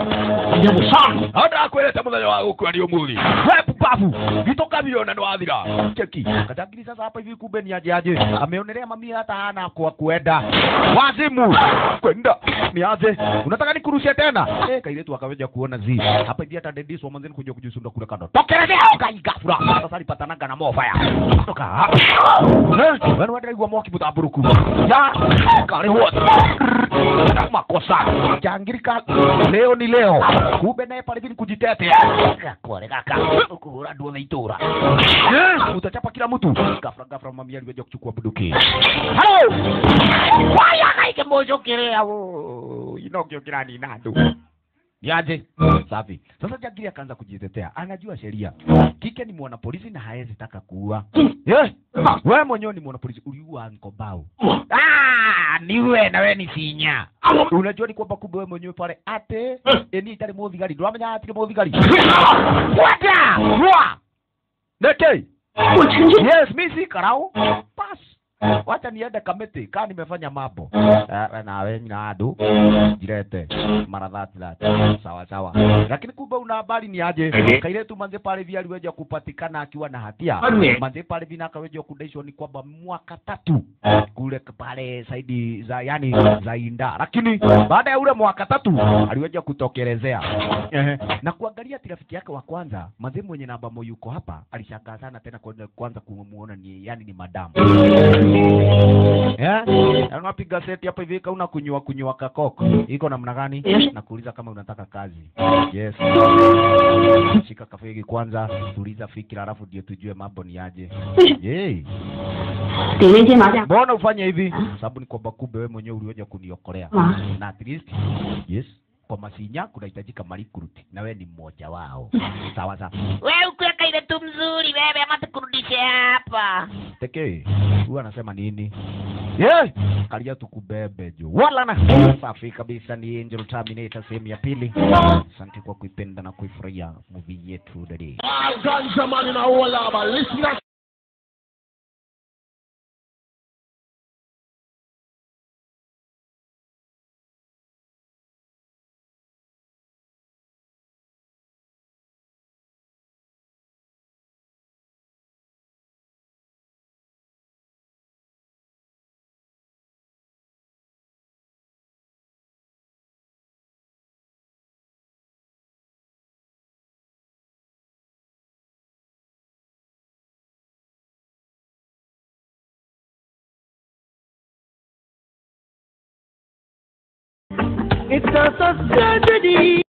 hata kweleta muthenya wa gukua ni umuthi we pupavu gitoka biona ni wathira cheki katangiri sasa hapa hivi kumbe ni aje aje ameonelea mami hata hana kwa kuenda wazimu kwenda ni aje unataka nikurushe tena eh kailetu akaweja kuona zi hapa hivi hata dedis wa manzeni kuja kujisunda kule kando tokelezea kai gafura sasa alipatanaga na mofaya toka eh wewe ndio mwa kibuta buruku ya kare wote makosa jangirika leo ni leo kumbe naye pale vini kujitetea gakore gaka kuhura nduothe itura Eh, utachapa kila mtu gafra gafra mami aliweja kuchukua bunduki halo waya kaike mojokerea wo inogiokira ni nandu niaje safi sasa jangiri akaanza kujitetea anajua sheria kike ni mwana polisi na haezi taka kuua yeah. wewe mwenyewe ni mwana polisi uliua nkobao ah, niwe na we ni sinya unajua ni kwamba kumbe wewe mwenyewe pale ate eni itari muthigari ndwamenya atire muthigari wata rwa neke 我承认， yes mi si karau pas wacha niende kamiti kaa nimefanya mambo Eh, nawe na andu jirete mara dhati dhati sawa sawa lakini kumbe una habari ni aje kailetu manze pale via aliweja kupatikana akiwa na hatia manze pale vina akaweja kudaishwa ni kwamba mwaka tatu kule pale saidi za yani za inda lakini baada ya ule mwaka tatu aliweja kutokelezea Ehe. na kuangalia ati rafiki yake wa kwanza manze mwenye namba mo yuko hapa alishangaa sana tena kuona- kwanza kumuona ni yani ni madamu Yeah? Na unapiga seti hapa hivi kauna kunywa kunywa kakoko iko namna gani Yes. na kuuliza kama unataka kazi yes shika kafegi kwanza tuliza fikira alafu ndio tujue mambo ni aje 为什么 Yay. 点人间麻将？ mbona ufanye hivi sababu ni kwamba kumbe wewe mwenyewe uliweza kuniokolea Ah. na at least yes kwa masinya kunahitajika malikuruti na wewe ni mmoja wao sawa sawa we ukiweka ile tu mzuri bebe ama tukurudishe hapa Deke, huyu anasema nini? Yeah, kalia tukubebe juu. Wala na safi kabisa ni Angel Terminator sehemu ya pili. Asante kwa kuipenda na kuifurahia movie yetu dadi. Ganja man in a whole lot, but listen up. It's a tragedy.